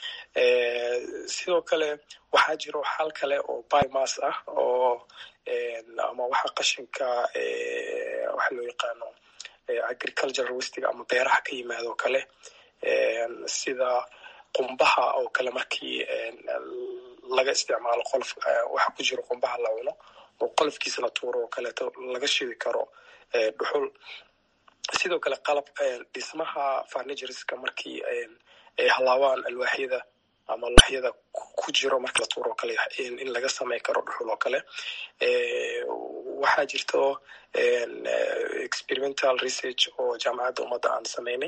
sidoo kale waxaa jiro xal kale oo biomas ah oo ama waxa qashinka waxa loo yaqaano agricultural wastiga ama beeraha ka yimaado o kale sida qumbaha oo kale markii laga isticmaalo qolof waxa ku jiro qumbaha la cuno oo qolofkiisa la tuuro oo kaleeto laga shidi karo dhuxul sidoo kale qalab dhismaha farnigerska markii ay halaabaan alwaaxyada ama laxyada ku jiro marka la tuuro o kale in laga samey karo dhuxul oo kale waxaa jirto experimental research oo jaamacadda ummadda aan sameynay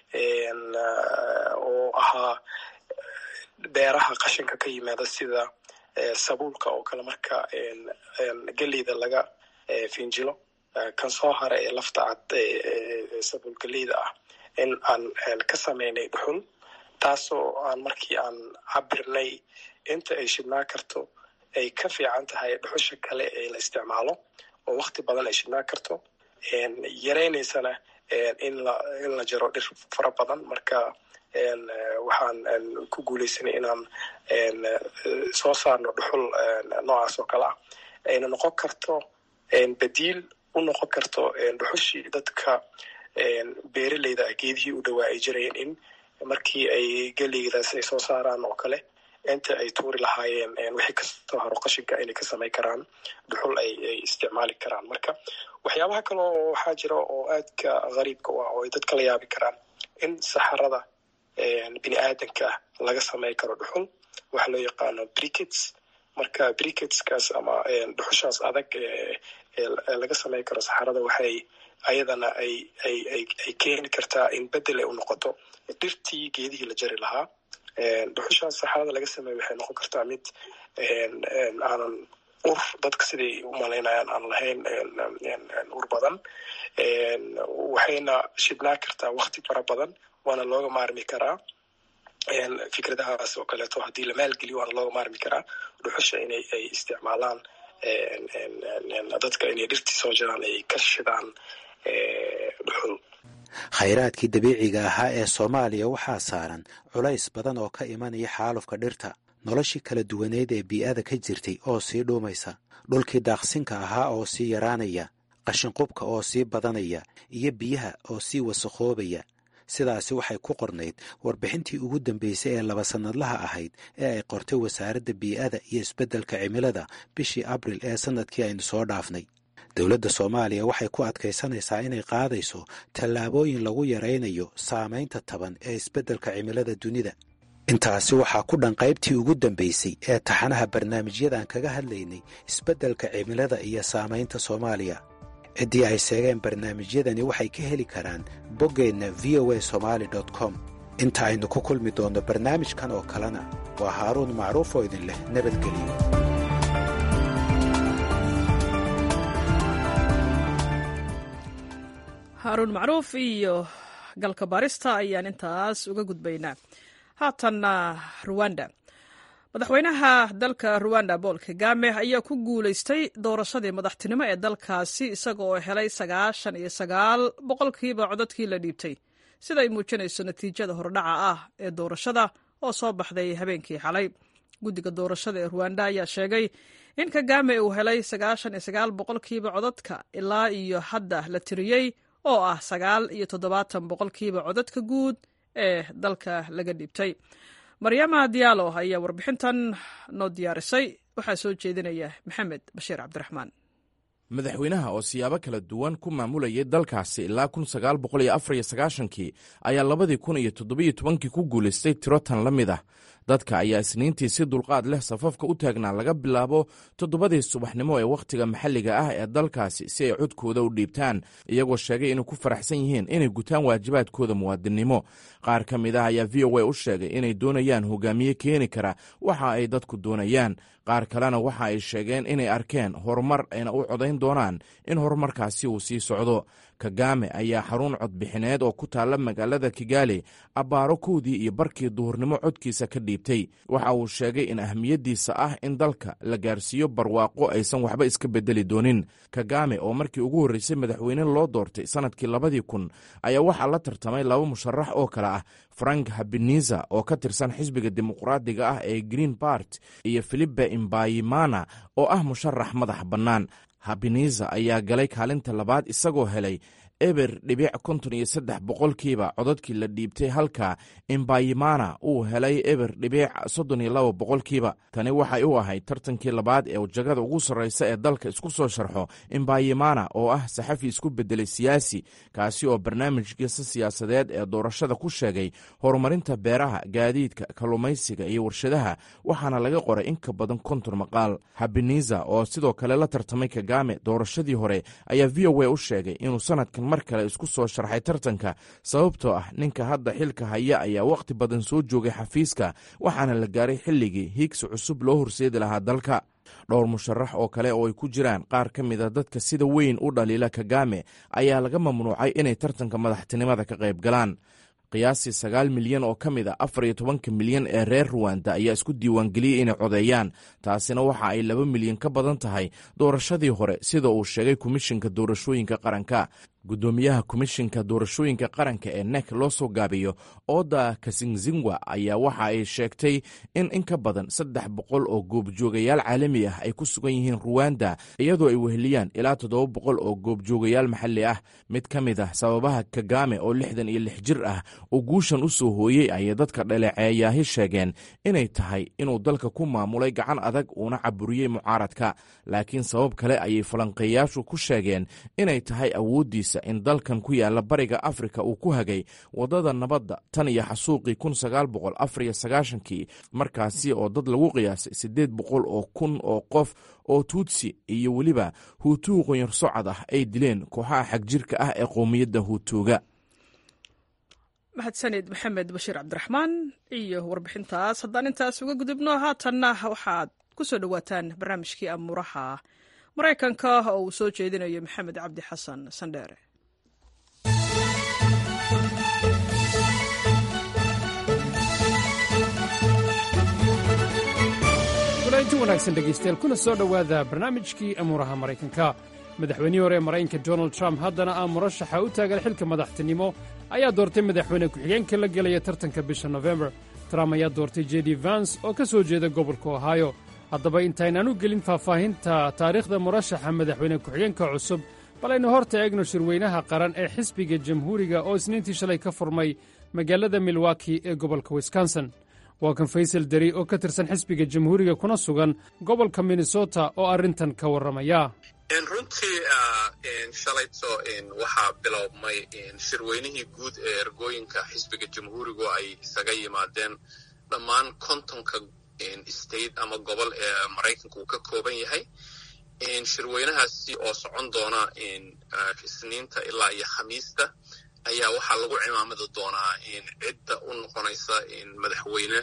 oo ahaa beeraha qashinka ka yimaada sida sabuulka oo kale marka geleyda laga finjilo kan soo hara ee lafta cad sabuul geleyda ah in aan ka sameynay dhuxul taasoo aan markii aan cabirnay inta ay shidnaa karto ay ka fiican tahay dhuxusha kale ee la isticmaalo oo wakti badan ay shidnaa karto yaraynaysana in la in la jaro dhir fara badan marka waxaan ku guuleysanay inaan soo saarno dhuxul noocaas oo kale ah ayna noqon karto badiil u noqon karto dhuxushii dadka beeraleyda ah geedihii u dhawaa ay jirayeen in markii ay geleydaas ay soo saaraan oo kale inta ay tuuri lahaayeen wixii kasoo haro qashinka inay ka samay karaan dhuxul ay ay isticmaali karaan marka waxyaabaha kale oo waxaa jira oo aadka qariibka u ah oo ay dadka la yaabi karaan in saxarada bini aadanka laga samey karo dhuxul waxa loo yaqaano brickets marka bricketskaas ama dhuxushaas adag laga samey karo saxarada waxay ayadana ay ay ay ay keeni kartaa in bedel ay u noqoto dhirtii geedihii la jari lahaa dhuxushaas saxarada laga sameeya waxay noqon kartaa mid aanan ur dadka siday u malaynayaan aan lahayn ur badan waxayna shidnaa kartaa wakti fara badan waana looga maarmi karaa fikradahaas oo kaleeto haddii la maalgeliyo waana looga maarmi karaa dhuxusha inay ay isticmaalaan dadka inay dhirtii soo jiraan ay ka shidaan dhuxul khayraadkii dabiiciga ahaa ee soomaaliya waxaa saaran culays badan oo ka imanaya xaalufka dhirta noloshii kala duwaneyd ee bii'ada ka jirtay oo sii dhuumaysa dhulkii daaqsinka ahaa oo sii yaraanaya qashinqubka oo sii badanaya iyo biyaha oo sii wasakhoobaya sidaasi waxay ku qornayd warbixintii ugu dambeysay ee laba sannadlaha ahayd ee ay qortay wasaaradda bii'ada iyo isbeddelka cimilada bishii abril ee sannadkii aynu soo dhaafnay dowladda soomaaliya waxay ku adkaysanaysaa inay qaadayso tallaabooyin lagu yaraynayo saamaynta taban ee isbeddelka cimilada dunida intaasi waxaa ku dhan qaybtii ugu dambaysay ee taxanaha barnaamijyadan kaga hadlaynay isbeddelka cimilada iyo saamaynta soomaaliya ciddii ay seegeen barnaamijyadani waxay ka heli karaan boggeenna v o a somaali com inta aynu ku kulmi doonno barnaamijkan oo kalena waa haaruun macruuf oo idin leh nabadgeliyo haaruun macruuf iyo galka baarista ayaan intaas uga gudbaynaa haatanna ruwanda madaxweynaha dalka ruwanda bool kagame ayaa ku guulaystay doorashadii madaxtinimo ee dalkaasi isaga oo helay sagaashan iyo sagaal boqolkiiba codadkii la dhiibtay sida ay muujinayso natiijada hordhaca ah ee doorashada oo soo baxday habeenkii xalay guddiga doorashada ee ruwanda ayaa sheegay in kagame uu helay sagaashan iyo sagaal boqolkiiba codadka ilaa iyo hadda la tiriyey oo ah sagaal iyo toddobaatan boqolkiiba codadka guud ee dalka laga dhiibtay maryama diyaalo ayaa warbixintan noo diyaarisay waxaa soo jeedinaya maxamed bashiir cabdiraxmaan madaxweynaha oo siyaabo kala duwan ku maamulayay dalkaasi ilaa kun sagaal boqol iyo afar iyo sagaashankii ayaa labadii kun iyo toddobiyo tobankii ku guulaystay tiro tan la mid ah dadka ayaa isniintii si dulqaad leh safafka u taagnaa laga bilaabo toddobadii subaxnimo ee wakhtiga maxalliga ah ee dalkaasi si ay codkooda u dhiibtaan iyagoo sheegay inay ku faraxsan yihiin inay gutaan waajibaadkooda muwaadinnimo qaar ka mid ah ayaa v o a u sheegay inay doonayaan hogaamiye keeni kara waxa ay dadku doonayaan qaar kalena waxa ay sheegeen inay arkeen horumar ayna u codayn doonaan in horumarkaasi uu sii socdo kagame ayaa xarun codbixineed oo ku taalla magaalada kigaali abbaaro kowdii iyo barkii duhurnimo codkiisa ka dhiibtay waxa uu sheegay in ahmiyaddiisa ah in dalka la gaarsiiyo barwaaqo aysan waxba iska beddeli doonin kagame oo markii ugu horreysay madaxweyne loo doortay sannadkii labadii kun ayaa waxaa la tartamay laba musharax oo kale ah frank habeniza oo ka tirsan xisbiga dimuqraadiga ah ee green bart iyo filipe imbayimana oo ah musharax madax bannaan habeniza ayaa galay kaalinta labaad isagoo helay eber dhibic konton iyo saddex boqolkiiba codadkii la dhiibtay halka imbayimana uu helay eber dhibic soddon iyo laba boqolkiiba tani waxay u ahayd tartankii labaad ee jagada ugu sarreysa ee dalka isku soo sharxo imbayimana oo ah saxafi isku beddelay siyaasi kaasi oo barnaamijkiisa siyaasadeed ee doorashada ku sheegay horumarinta beeraha gaadiidka kalluumaysiga iyo warshadaha waxaana laga qoray in ka badan konton maqaal habeniza oo sidoo kale la tartamay kagame doorashadii hore ayaa v o a u sheegay inuu sanadkan mar kale isku soo sharxay tartanka sababtoo ah ninka hadda xilka haya ayaa wakhti badan soo joogay xafiiska waxaana la gaaray xilligii hiigsi cusub loo horseedi lahaa dalka dhowr musharax oo kale oo ay ku jiraan qaar ka mid a dadka sida weyn u dhaliila kagame ayaa laga mamnuucay inay tartanka madaxtinimada ka qayb galaan qiyaastii sagaal milyan oo ka mid a afar iyo tobanka milyan ee reer ruwanda ayaa isku diiwaangeliyey inay codeeyaan taasina waxa ay laba milyan ka badan tahay doorashadii hore sida uu sheegay komishinka doorashooyinka qaranka guddoomiyaha komishinka doorashooyinka qaranka ee nek loo soo gaabiyo oda kasingzingwa ayaa waxa ay sheegtay in in ka badan saddex boqol oo goobjoogayaal caalami ah ay ku sugan yihiin ruwanda iyadoo ay weheliyaan ilaa toddoba boqol oo goobjoogayaal maxalli ah mid ka mid ah sababaha kagame oo lixdan iyo lix jir ah oo guushan u soo hooyey ayay dadka dhaleeceeyaahi sheegeen inay tahay inuu dalka ku maamulay gacan adag uuna caburiyey mucaaradka laakiin sabab kale ayay falanqeeyaashu ku sheegeen inay tahay awooddiisa in dalkan ku yaala bariga afrika uu ku hagay waddada nabadda tan iyo xasuuqii kun sagaal boqol afar iyo sagaashankii markaasi oo dad lagu qiyaasay siddeed boqol oo kun oo qof oo tuutsi iyo weliba huutuu qonyar socod ah ay dileen kooxaha xagjirka ah ee qowmiyadda huutuuga mahadsanid maxamed bashiir cabdiraxmaan iyo warbixintaas haddaan intaas uga gudubno haatanna waxaad ku soo dhowaataan barnaamijkii amuuraha maraykanka oo uu soo jeedinayo maxamed cabdi xasan sandheere walainti wanaagsan dhegaystayaal kuna soo dhowaada barnaamijkii amuuraha maraykanka madaxweynihii hore ee maraykanka donald trump haddana ah murashaxa u taagan xilka madaxtinimo ayaa doortay madaxweyne ku-xigeenka la gelaya tartanka bisha nofembar trump ayaa doortay j d vans oo ka soo jeeda gobolka ohaayo haddaba intaynaan u gelin faahfaahinta taariikhda murashaxa madaxweyne ku-xigeenka cusub bal aynu horta eegno shirweynaha qaran ee xisbiga jamhuuriga oo isniintii shalay ka furmay magaalada milwaki ee gobolka wisconsin waa kan faysal deri oo ka tirsan xisbiga jamhuuriga kuna sugan gobolka minnesota oo arrintan ka warramaya runtii shalayto waxaa bilowmay shirweynihii guud ee ergooyinka xisbiga jamhuurigu ay isaga yimaadeen dhammaan kontonka state ama gobol ee maraykanka uu ka kooban yahay shirweynahaasi oo socon doona isniinta ilaa iyo khamiista ayaa waxaa lagu cimaamadi doonaa cidda u noqonaysa madaxweyne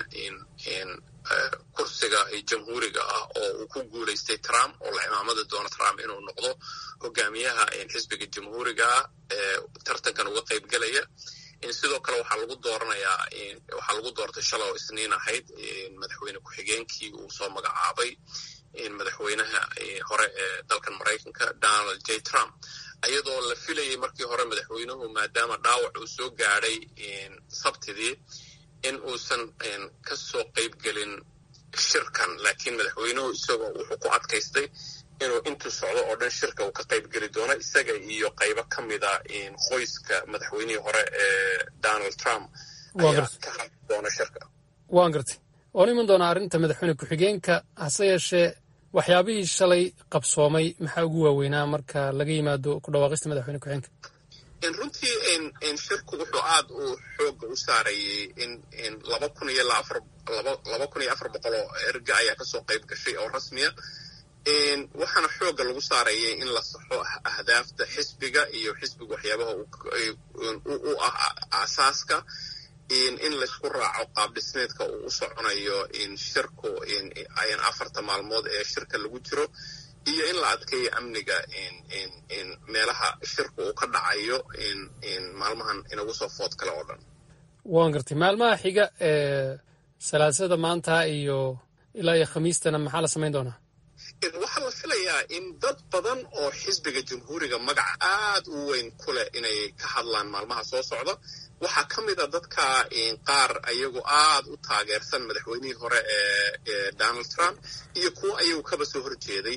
kursiga jamhuuriga ah oo uu ku guulaystay trump oo la cimaamadi doono trump inuu noqdo hogaamiyaha xisbiga jamhuuriga ah ee tartankan uga qayb gelaya sidoo kale waxaa lagu dooranayaa waxaa lagu doortay shalay oo isniin ahayd madaxweyne ku-xigeenkii uu soo magacaabay madaxweynaha hore ee dalkan maraykanka donald j trump ayadoo la filayay markii hore madaxweynuhu maadaama dhaawac uu soo gaadhay sabtidii in uusan ka soo qayb gelin shirkan laakiin madaxweynuhu isagoo wuxuu ku adkaystay inuu intuu socdo oo dhan shirka uu ka qayb geli doono isaga iyo qaybo ka mida qoyska madaxweynihii hore ee donald trump ayaa ka hadli doona shirka waan gartay oon iman doonaa arrinta madaxweyne ku-xigeenka hase yeeshee waxyaabihii shalay qabsoomay maxaa ugu waaweynaa marka laga yimaado ku dhawaaqista madaxweyne ku-xigeenka runtii shirku wuxuu aad u xooga u saarayay in laba kun iyo laba kun iyo afar boqol oo erga ayaa kasoo qayb gashay oo rasmiya waxaana xooga lagu saarayay in la saxo ahdaafta xisbiga iyo xisbiga waxyaabaha u ah aasaaska in laysku raaco qaab dhismeedka uu u soconayo shirku afarta maalmood ee shirka lagu jiro iyo in la adkeeyo amniga meelaha shirku uu ka dhacayo maalmahan inagu soo food kale oo dhan waan gartay maalmaha xiga ee salaasada maanta iyo ilaa iyo khamiistana maxaa la samayn doonaa waxaa la filayaa in dad badan oo xisbiga jamhuuriga magac aad u weyn ku leh inay ka hadlaan maalmaha soo socda waxaa ka mid a dadka qaar ayagu aad u taageersan madaxweynihii hore ee donald trump iyo kuwo ayagu kaba soo horjeeday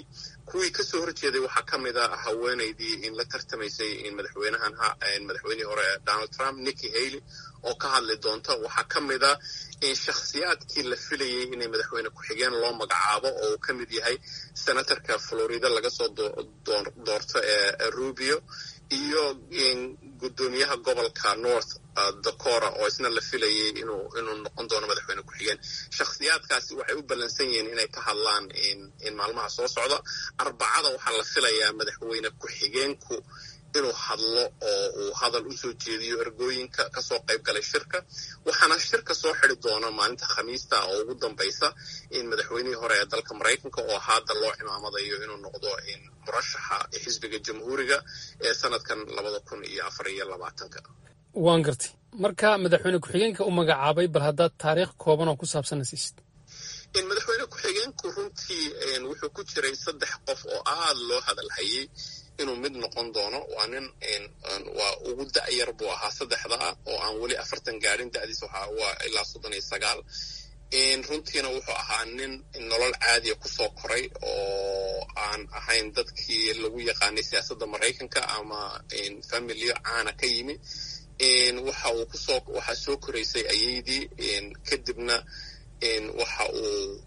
kuwii kasoo horjeeday waxaa ka mid a haweenaydii in la tartamaysay in madaxweynahan madaxweynihii hore donald trump nikki haley oo ka hadli doonta waxaa ka mid a in shakhsiyaadkii la filayay inay madaxweyne ku-xigeen loo magacaabo oo uu ka mid yahay senatorka florida laga soo doorto ee rubio iyo guddoomiyaha gobolka north dakora oo isna la filayay inuu inuu noqon doono madaxweyne ku-xigeen shakhsiyaadkaasi waxay u ballansan yihiin inay ka hadlaan in maalmaha soo socda arbacada waxaa la filayaa madaxweyne ku-xigeenku inuu hadlo oo uu hadal u soo jeediyo ergooyinka kasoo qayb galay shirka waxaana shirka soo xidi doona maalinta khamiista oo ugu dambaysa in madaxweynihii hore ee dalka maraykanka oo hadda loo cimaamadayo inuu noqdo murashaxa xisbiga jamhuuriga ee sanadkan labada kun iyo afar iyo labaatanka waan gartay marka madaxweyne ku-xigeenka u magacaabay bal haddaad taariikh kooban oo ku saabsan siisid in madaxweyne ku-xigeenku runtii wuxuu ku jiray saddex qof oo aada loo hadalhayay inuu mid noqon doono waa nin waa ugu da'yar buu ahaa saddexda ah oo aan weli afartan gaadhin da'diis waa ilaa soddon iyo sagaal runtiina wuxuu ahaa nin nolol caadiya kusoo koray oo aan ahayn dadkii lagu yaqaanay siyaasadda maraykanka ama familiyo caana ka yimi waxa uu kusoo waxaa soo koraysay ayeydii kadibna waxa uu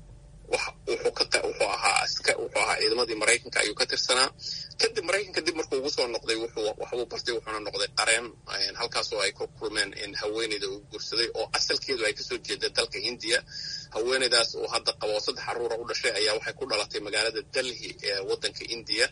wuxuu ahaa wuxuu ahaa ciidamadii maraykanka ayuu ka tirsanaa kadib maraykanka dib markuu ugu soo noqday waxbuu bartay wuxuuna noqday qareen halkaasoo ay ku kulmeen haweeneyda uu guursaday oo asalkeedu ay kasoo jeeda dalka hindiya haweeneydaas uu hadda qabo saddex caruura u dhashay ayaa waxay ku dhalatay magaalada delhi ee waddanka indiya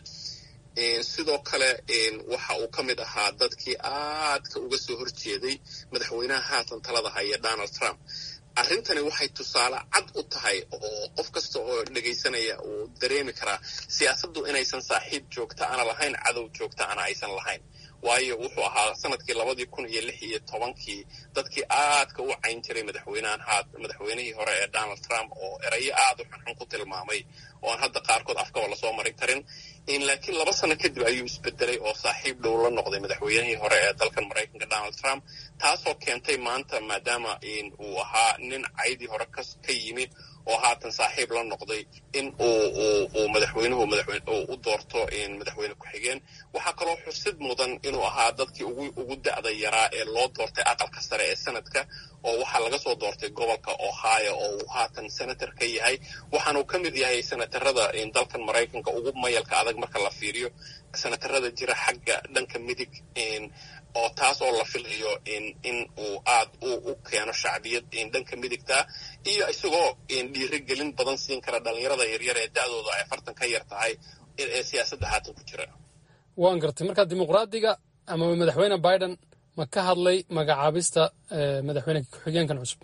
sidoo kale waxa uu ka mid ahaa dadkii aadka uga soo horjeeday madaxweynaha haatan talada haya donald trump arrintani waxay tusaale cad u tahay oo qof kasta oo dhegaysanaya uu dareemi karaa siyaasaddu inaysan saaxiib joogta ana lahayn cadow joogta ana aysan lahayn waayo wuxuu ahaa sanadkii labadii kun iyo lix iyo tobankii dadkii aadka u cayn jiray madaxweynahan haad madaxweynihii hore ee donald trump oo erayo aad u xunxun ku tilmaamay oo aan hadda qaarkood afkaba lasoo marin karin laakiin laba sano kadib ayuu isbedelay oo saaxiib dhow la noqday madaxweynihii hore ee dalkan maraykanka donald trump taasoo keentay maanta maadaama uu ahaa nin caydii hore ka yimi oo haatan saaxiib la noqday in uu madaxweynuhu u doorto madaxweyne ku-xigeen waxaa kaloo xusid mudan inuu ahaa dadkii ugu da'da yaraa ee loo doortay aqalka sare ee sanadka oo waxaa laga soo doortay gobolka ohio oo uu haatan senator ka yahay waxaanuu ka mid yahay senatarada dalkan maraykanka ugu mayalka adag marka la fiiriyo senatarada jira xagga dhanka midig oo taas oo la filayo in uu aad u keeno shacbiyad dhanka midigta iyo isagoo dhiirigelin badan siin kara dhalinyarada yaryar ee da'dooda ay afartan ka yar tahay ee siyaasadda haatan ku jira waan gartay marka dimuqraadiga ama madaxweyne biden ma ka hadlay magacaabista madaxweyne ku-xigeenkan cusub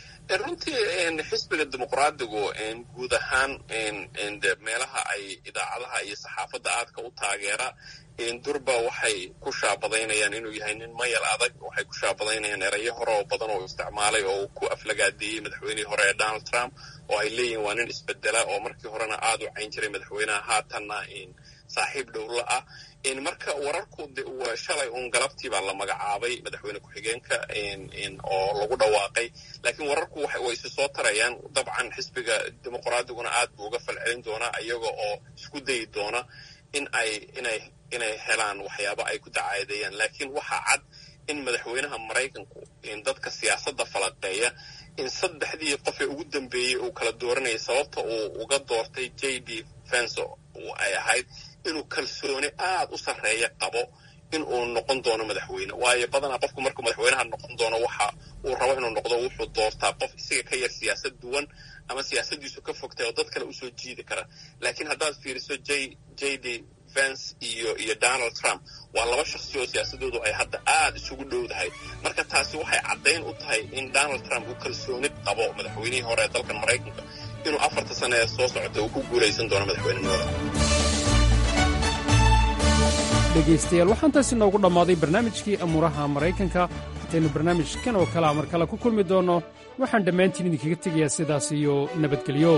runtii xisbiga dimuqraadigu guud ahaan meelaha ay idaacadaha iyo saxaafadda aadka u taageera durba waxay ku shaabadaynayaan inuu yahay nin mayal adag waxay ku shaabadaynayaan erayo hore oo badan oo isticmaalay oo ku aflagaadeeyey madaxweynihii hore ee donald trump oo ay leeyihin waa nin isbedela oo markii horena aad u cayn jiray madaxweynaha haatanna saaxiib dhowla ah marka wararku shalay uun galabtii baa la magacaabay madaxweyne ku-xigeenka oo lagu dhawaaqay laakiin wararku way isu soo tarayaan dabcan xisbiga dimuqraadiguna aad buu uga falcelin doonaa iyaga oo isku dayi doona in ay inay inay helaan waxyaabo ay ku dacaadeeyaan laakiin waxaa cad in madaxweynaha maraykanku dadka siyaasadda falaqeeya in saddexdii qof ee ugu dambeeyey uu kala dooranayay sababta uu uga doortay j d fenso ay ahayd inuu kalsooni aad u sarreeya qabo in uu noqon doono madaxweyne waayo badanaa qofku markuu madaxweynaha noqon doono waxa uu rabo inuu noqdo wuxuu doortaa qof isaga ka yar siyaasad duwan ama siyaasaddiisu ka fogtay oo dad kale usoo jiidi kara laakiin haddaad fiiriso j j d vance iyo iyo donald trump waa laba shakhsi oo siyaasadoodu ay hadda aad isugu dhowdahay marka taasi waxay caddayn u tahay in donald trump uu kalsooni qabo madaxweynihii hore ee dalkan maraykanka inuu afarta sane ee soo socota uu ku guulaysan doono madaxweynenimada dhegaystayaal waxaan taasi noogu dhammaaday barnaamijkii amuuraha maraykanka intaynu barnaamijkan oo kalea mar kale ku kulmi doonno waxaan dhammaantiin idinkaga tegayaa sidaas iyo nabadgelyo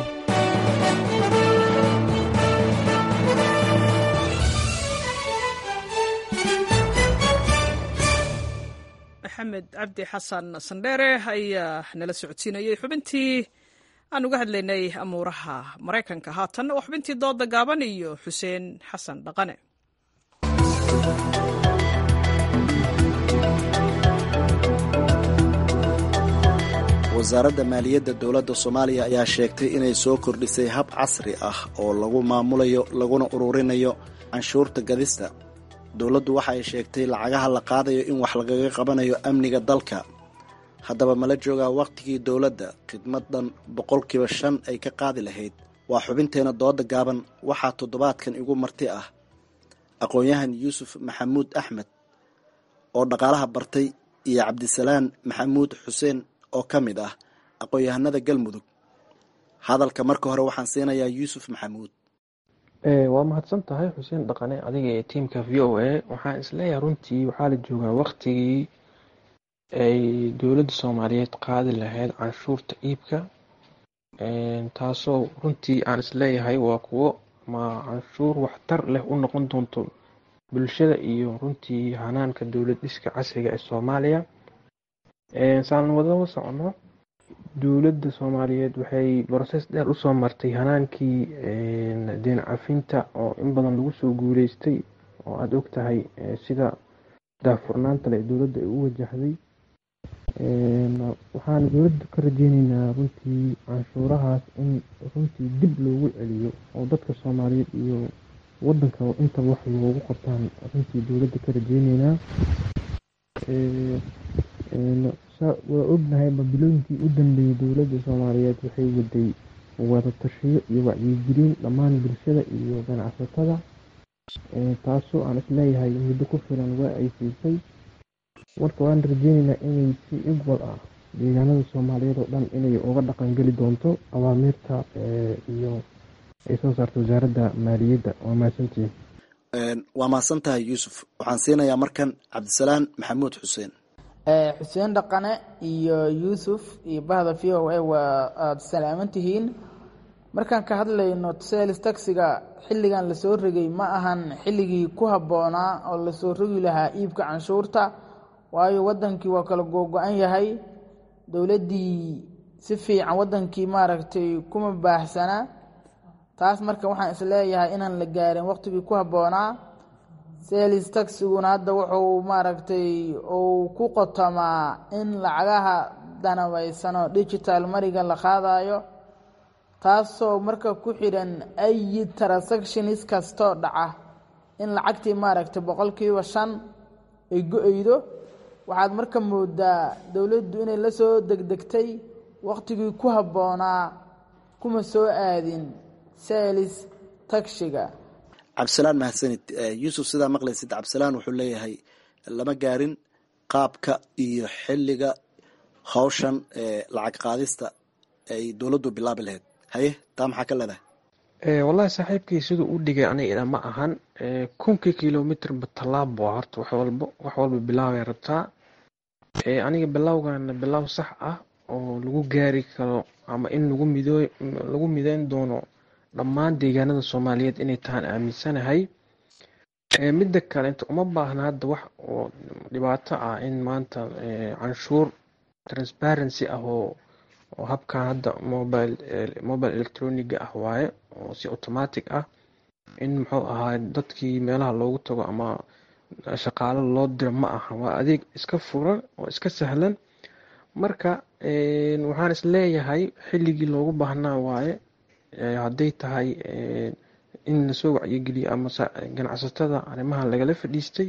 maxamed cabdi xasan sandheere ayaa nala socodsiinayey xubintii aan uga hadlaynay amuuraha maraykanka haatan oo xubintii dooda gaaban iyo xuseen xasan dhaqane wasaaradda maaliyadda dowladda soomaaliya ayaa sheegtay inay soo kordhisay hab casri ah oo lagu maamulayo laguna ururinayo canshuurta gadista dowladdu waxa ay sheegtay lacagaha la qaadayo in wax lagaga qabanayo amniga dalka haddaba mala joogaa wakhtigii dowladda khidmadan boqolkiiba shan ay ka qaadi lahayd waa xubinteena dooda gaaban waxaa toddobaadkan igu marti ah aqoon-yahan yuusuf maxamuud axmed oo dhaqaalaha bartay iyo cabdisalaan maxamuud xuseen oo ka mid ah aqoon-yahanada galmudug hadalka marka hore waxaan siinayaa yuusuf maxamuud waa mahadsan tahay xuseen dhaqane adiga iyo tiamka v o a waxaan isleeyahay runtii waxaa la joogaa waktigii ay dowladda soomaaliyeed qaadi lahayd canshuurta iibka taasoo runtii aan isleeyahay waa kuwo ma canshuur waxtar leh u noqon doonto bulshada iyo runtii hanaanka dowlad dhiska casriga ee soomaaliya saan wadaba socono dowladda soomaaliyeed waxay broses dheer usoo martay hanaankii deen cafinta oo in badan lagu soo guuleystay oo aada og tahay sida daahfurnaanta le dowladda ay u wajahday waxaan dowladda ka rajeyneynaa runtii canshuurahaas in runtii dib loogu celiyo oo dadka soomaaliyeed iyo wadanka intaba wax loogu qabtaan runtii dowladda ka rajeyneynaa waa ognahay babilooyinkii u dambeeyey dowladda soomaaliyeed waxay waday wadatashiyo iyo wacyigelin dhammaan bulshada iyo ganacsatada taasoo aan isleeyahay muddo ku filan waa ay siisay marka waan rajeyneynaa inay si igwal ah deegaanada soomaaliyeed oo dhan inay uga dhaqangeli doonto awaamiirta iyo ay soo saarta wasaaradda maaliyadda waa mahadsantihin waa mahadsan tahay yuusuf waxaan siinayaa markan cabdisalaan maxamuud xuseen xuseen dhaqane iyo yuusuf iyo bahda v o a waa aada salaaman tihiin markaan ka hadlayno sales taxiga xilligan lasoo rogay ma ahan xilligii ku habboonaa oo lasoo rogi lahaa iibka canshuurta waayo wadankii waa kala googo-an yahay dowladdii si fiican wadankii maaragtay kuma baaxsana taas marka waxaan isleeyahay inaan la gaarin waqtigii ku habboonaa sales taxiguna hadda wuxuu maaragtay uu ku qotamaa in lacagaha danabaysano digital mariga la qaadayo taasoo marka ku xidhan ayi transactionis kastoo dhaca in lacagtii maaragtay boqolkiiba shan ay go-eydo waxaad marka moodaa dowladdu inay la soo degdegtay waqtigii ku habboonaa kuma soo aadin sales tagshiga cabdisalaan mahadsanid yuusuf sidaa maqlaysid cabdisalaan wuxuu leeyahay lama gaarin qaabka iyo xilliga hawshan lacag qaadista ay dowladdu bilaabi lahayd haye taa maxaa ka leedahay wallahi saaxiibkii siduu u dhigay aniga ma ahan kunkii kilomitrba tallaabo horta wax walba wax walba bilaabay rabtaa aniga bilowgana bilow sax ah oo lagu gaari karo ama in lagu mido lagu mideyn doono dhammaan deegaanada soomaaliyeed inay tahaan aaminsanahay midda kale inta uma baahna hadda wax oo dhibaato ah in maanta canshuur transparency ah oo oo habkan hadda mobile mobile electroniga ah waaye oo si automatic ah in muxuu ahaa dadkii meelaha loogu tago ama shaqaalo loo diro ma aha waa adeeg iska furan oo iska sahlan marka waxaan isleeyahay xilligii loogu baahnaa waaye hadday tahay in lasoo wacyigeliyo ama ganacsatada arrimahan lagala fadhiistay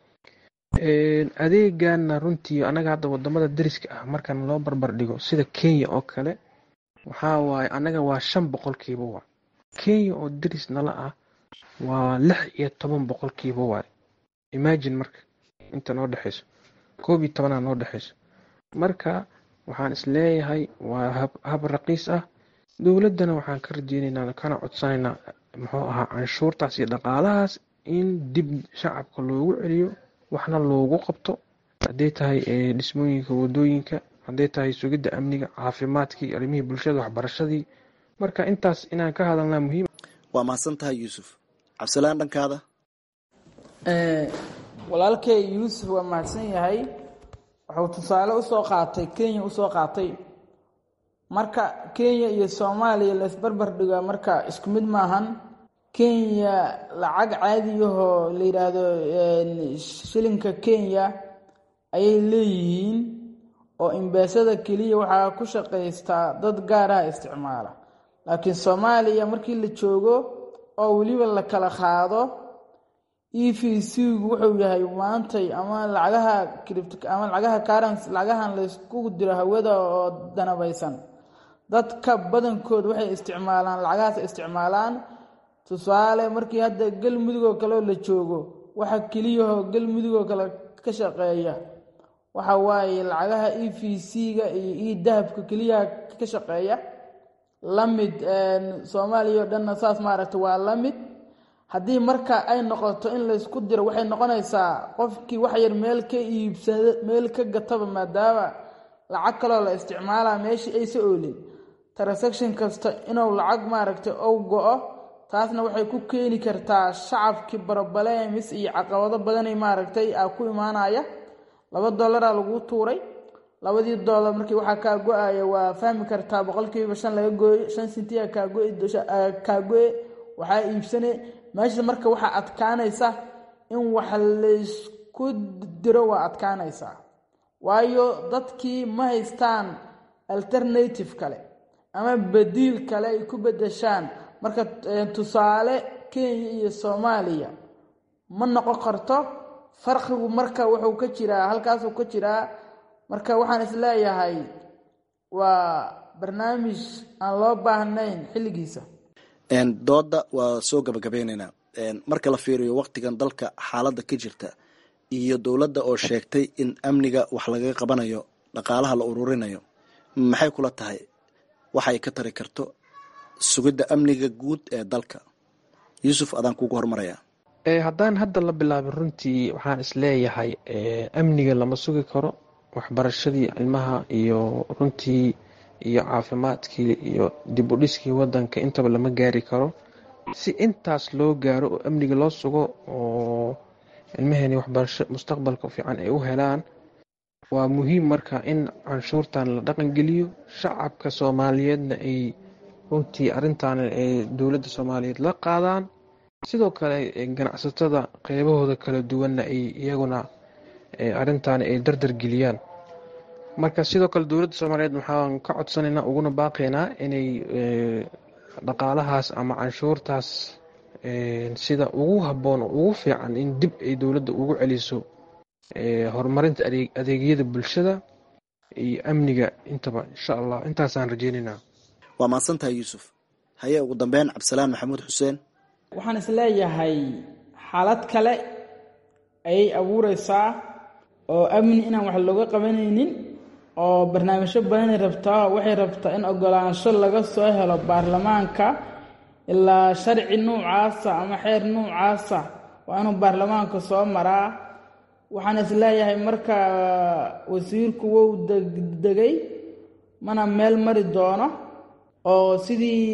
adeegana runtii anaga hadda wadamada dariska ah markan loo barbar dhigo sida kenya oo kale waxaa waaye anaga waa shan boqolkiiba waa kenya oo daris nala ah waa lix iyo toban boqolkiiba waaye imagine marka inta noo dhexeyso koob iyo tobanaa noo dhexeyso marka waxaan isleeyahay waa hab raqiis ah dowladdana waxaan ka rajeyneynaa kana codsanaynaa muxuu ahaa canshuurtaas iyo dhaqaalahaas in dib shacabka loogu celiyo waxna loogu qabto hadday tahay dhismooyinka wadooyinka hadday tahay sugidda amniga caafimaadkii arrimihii bulshada waxbarashadii marka intaas inaan ka hadalnaa muhiim waa mahadsan tahay yuusuf cabdisalaan dhankaada walaalkey yuusuf waa mahadsan yahay wuxuu tusaale usoo qaatay kenya usoo qaatay marka kenya iyo soomaaliya laysbarbar dhigaa marka isku mid maahan kenya lacag caadiyahoo la yidhaahdo shilinka kenya ayay leeyihiin oo imbeesada keliya waxaa ku shaqaystaa dad gaaraha isticmaala laakiin soomaaliya markii la joogo oo weliba la kala qaado e v c-gu wuxuu yahay maantay ama lacagaha ama lacagaha currens lacagahan laysku diro hawada oo danabaysan dadka badankood waxay isticmaalaan lacagahaas isticmaalaan tusaale markii hadda galmudugoo kale oo la joogo waxa keliyahoo galmudugoo kale ka shaqeeya waxa waaye lacagaha e v c-ga iyo e dahabka keliyaha ka shaqeeya lamid soomaaliya oo dhanna saas maaragta waa la mid haddii marka ay noqoto in laysku diro waxay noqonaysaa qofkii wax yar meel ka iibsada meel ka gataba maadaama lacag kaloo la isticmaalaa meeshii aysa oolin transaction kasta inuu lacag maaragtay ou go-o taasna waxay ku keeni kartaa shacabkii barobaleemis iyo caqabado badanay maaragtay a ku imaanaya laba dollaraa laguu tuuray labadii dollar markii waxaa kaa go-aya waa fahmi kartaa boqolkiiba shan laga gooyo shan sintiya kaa go-e waxaa iibsane meesha marka waxaa adkaanaysa in wax laysku diro waa adkaanaysaa waayo dadkii ma haystaan alternative kale ama badiil kale ay ku bedeshaan marka tusaale kenya iyo soomaaliya ma noqon karto farqigu marka wuxuu ka jiraa halkaasuu ka jiraa marka waxaan isleeyahay waa barnaamij aan loo baahnayn xilligiisa dooda waa soo gabagabeyneynaa marka la fiiriyo waktigan dalka xaaladda ka jirta iyo dowladda oo sheegtay in amniga wax lagaga qabanayo dhaqaalaha la ururinayo maxay kula tahay waxay ka tari karto sugidda amniga guud ee dalka yuusuf adaan kugu hormarayaa haddaan hadda la bilaabin runtii waxaan isleeyahay amniga lama sugi karo waxbarashadii ilmaha iyo runtii iyo caafimaadkii iyo dib u dhiskii wadanka intaba lama gaari karo si intaas loo gaaro oo amniga loo sugo oo ilmaheeni waxbarasho mustaqbalka fiican ay u helaan waa muhiim marka in canshuurtan la dhaqangeliyo shacabka soomaaliyeedna ay runtii arintan ay dowladda soomaaliyeed la qaadaan sidoo kale ganacsatada qeybahooda kala duwanna ay iyaguna arintan ay dardar geliyaan marka sidoo kale dowladda soomaaliyeed waxaan ka codsanaynaa uguna baaqaynaa inay dhaqaalahaas ama canshuurtaas sida ugu habboon oo ugu fiican in dib ay dowladda ugu celiso horumarinta adeegyada bulshada iyo amniga intaba insha allah intaasaan rajeynaynaa waa mahadsantahay yuusuf haye ugu dambeyn cabdisalaan maxamuud xuseen waxaan isleeyahay xaalad kale ayay abuureysaa oo amni inaan wax looga qabanaynin oo barnaamijyo badanay rabtaa waxay rabtaa in ogolaansho laga soo helo baarlamaanka ilaa sharci nuucaasa ama xeer nuucaasa waa inuu baarlamaanka soo maraa waxaan isleeyahay marka wasiirku wou degdegay mana meel mari doono oo sidii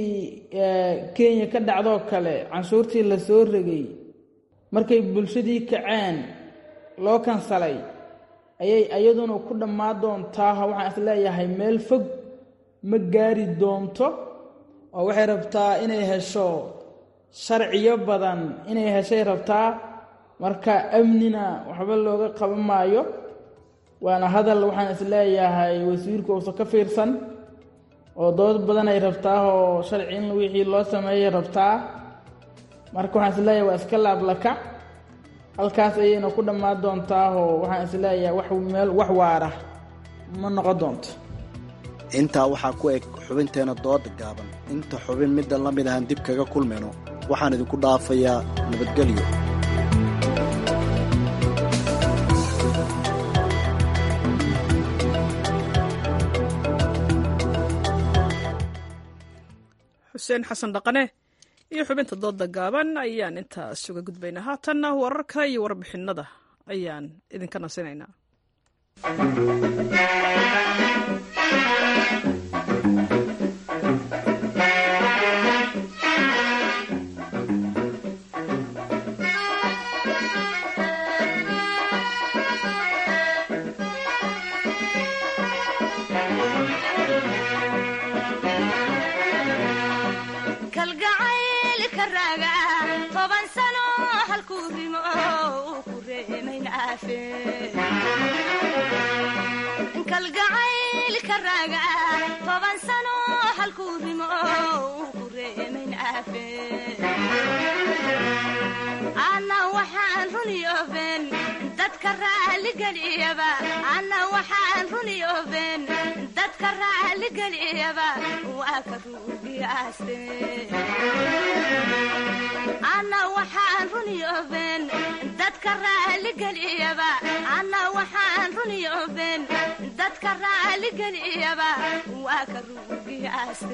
kenya ka dhacdoo kale canshuurtii la soo regay markay bulshadii kaceen loo kansalay ayay iyaduna ku dhammaan doontaa waxaan isleeyahay meel fog ma gaari doonto oo waxay rabtaa inay hesho sharciyo badan inay heshay rabtaa marka amnina waxba looga qaban maayo waana hadal waxaan isleeyahay wasiirku uusan ka fiirsan oo dood badan ay rabtaa oo sharci in wixii loo sameeyay rabtaa marka waxaan isleeyahay waa iska laablakac halkaas ayayna ku dhammaan doontaa oo waxaan isleeyahay wax meel wax waara ma noqon doonto intaa waxaa ku eg xubinteena dooda gaaban inta xubin middan la mid ahaan dib kaga kulmayno waxaan idinku dhaafayaa nabadgelyo xuseen xasan dhaqane iyo xubinta dooda gaaban ayaan intaas uga gudbaynaa haatanna wararka iyo warbixinada ayaan idinka nasinaynaa halkuu rimo uu ku reemayn aafe kalgacaylka raaga toban sano halkuu rimo uu ku reemayn aafe ana waxaan runiyooben dadka raaligeliyaba ana waxaan runiyooben dadka raaligeliyaba waa ka ruugiyaaste ana waxaan runiyooben dadka raaligeliyaba ana waxaan runiyooben dadka raaligeliyaba waa ka ruugiyaaste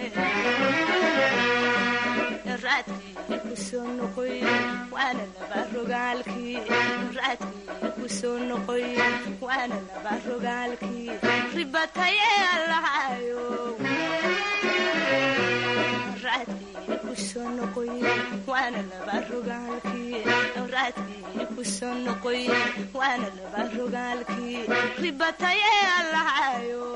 raadkii ku soo noqoy waana laba rogaalkii raadkii ku soo noqoy waana laba rogaalkii ribataye allahayo raadkii ku soo noqoy waana laba rogaalkii raadkii ku soo noqoy waana laba rogaalkii ribataye allahayo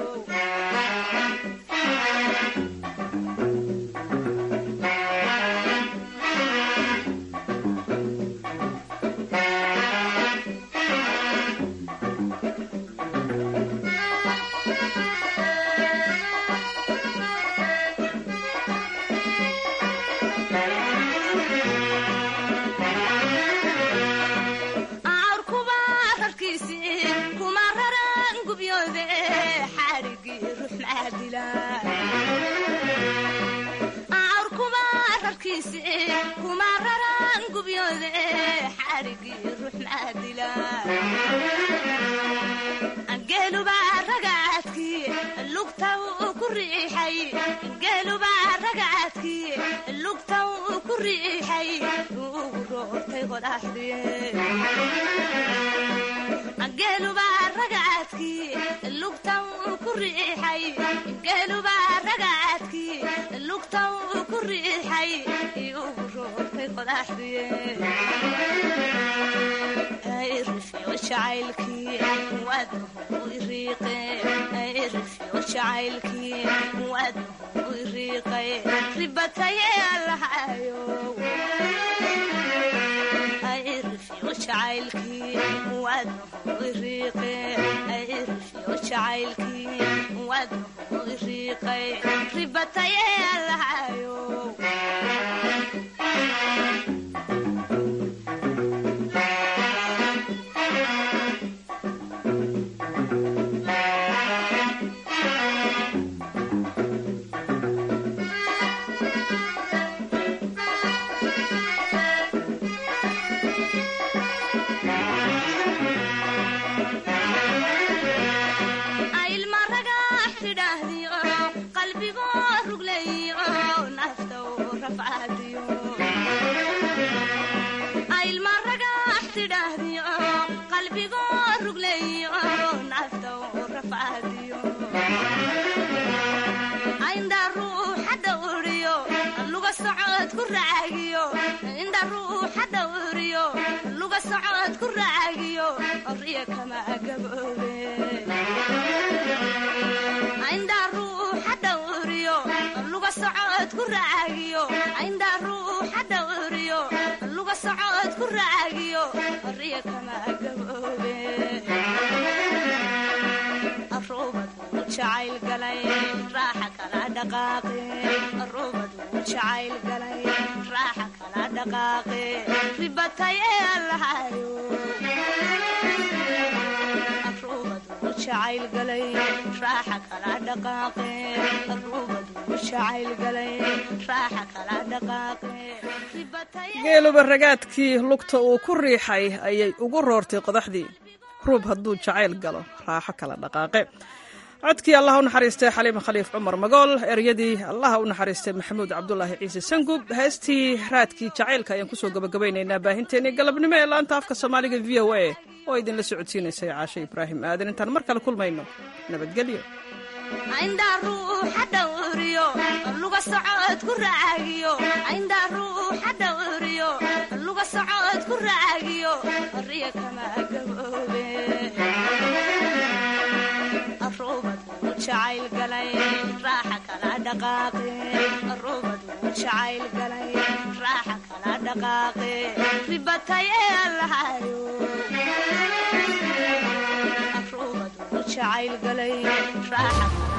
geeluba ragaadkii lugta uu ku riixay ayay ugu roortay qodaxdii ruub hadduu jacayl galo raaxo kala dhaqaaqe codkii allah u naxariistay xaliim khaliif cumar magool eryadii allah u naxariistay maxamuud cabdulaahi ciise sangub heestii raadkii jacaylka ayaan kusoo gabagabaynaynaa baahinteennii galabnimo ee laanta afka soomaaliga v o a oo idinla socodsiinaysay caashe ibraahim aadan intaan mar kale kulmayno nabadgelyo aindaa ruuxa dhawriyo luga socod ku raagiyo aindaa ruuxa dhawriyo luga socod ku raagiyo riya kama gaboobe arubad uu jacayl galay raaxa kala dhaqaaqe arubad jacayl galay raaxa kala dhaqaaqe ribatay ee allahayo afruubadu jacayl galay raaxa kala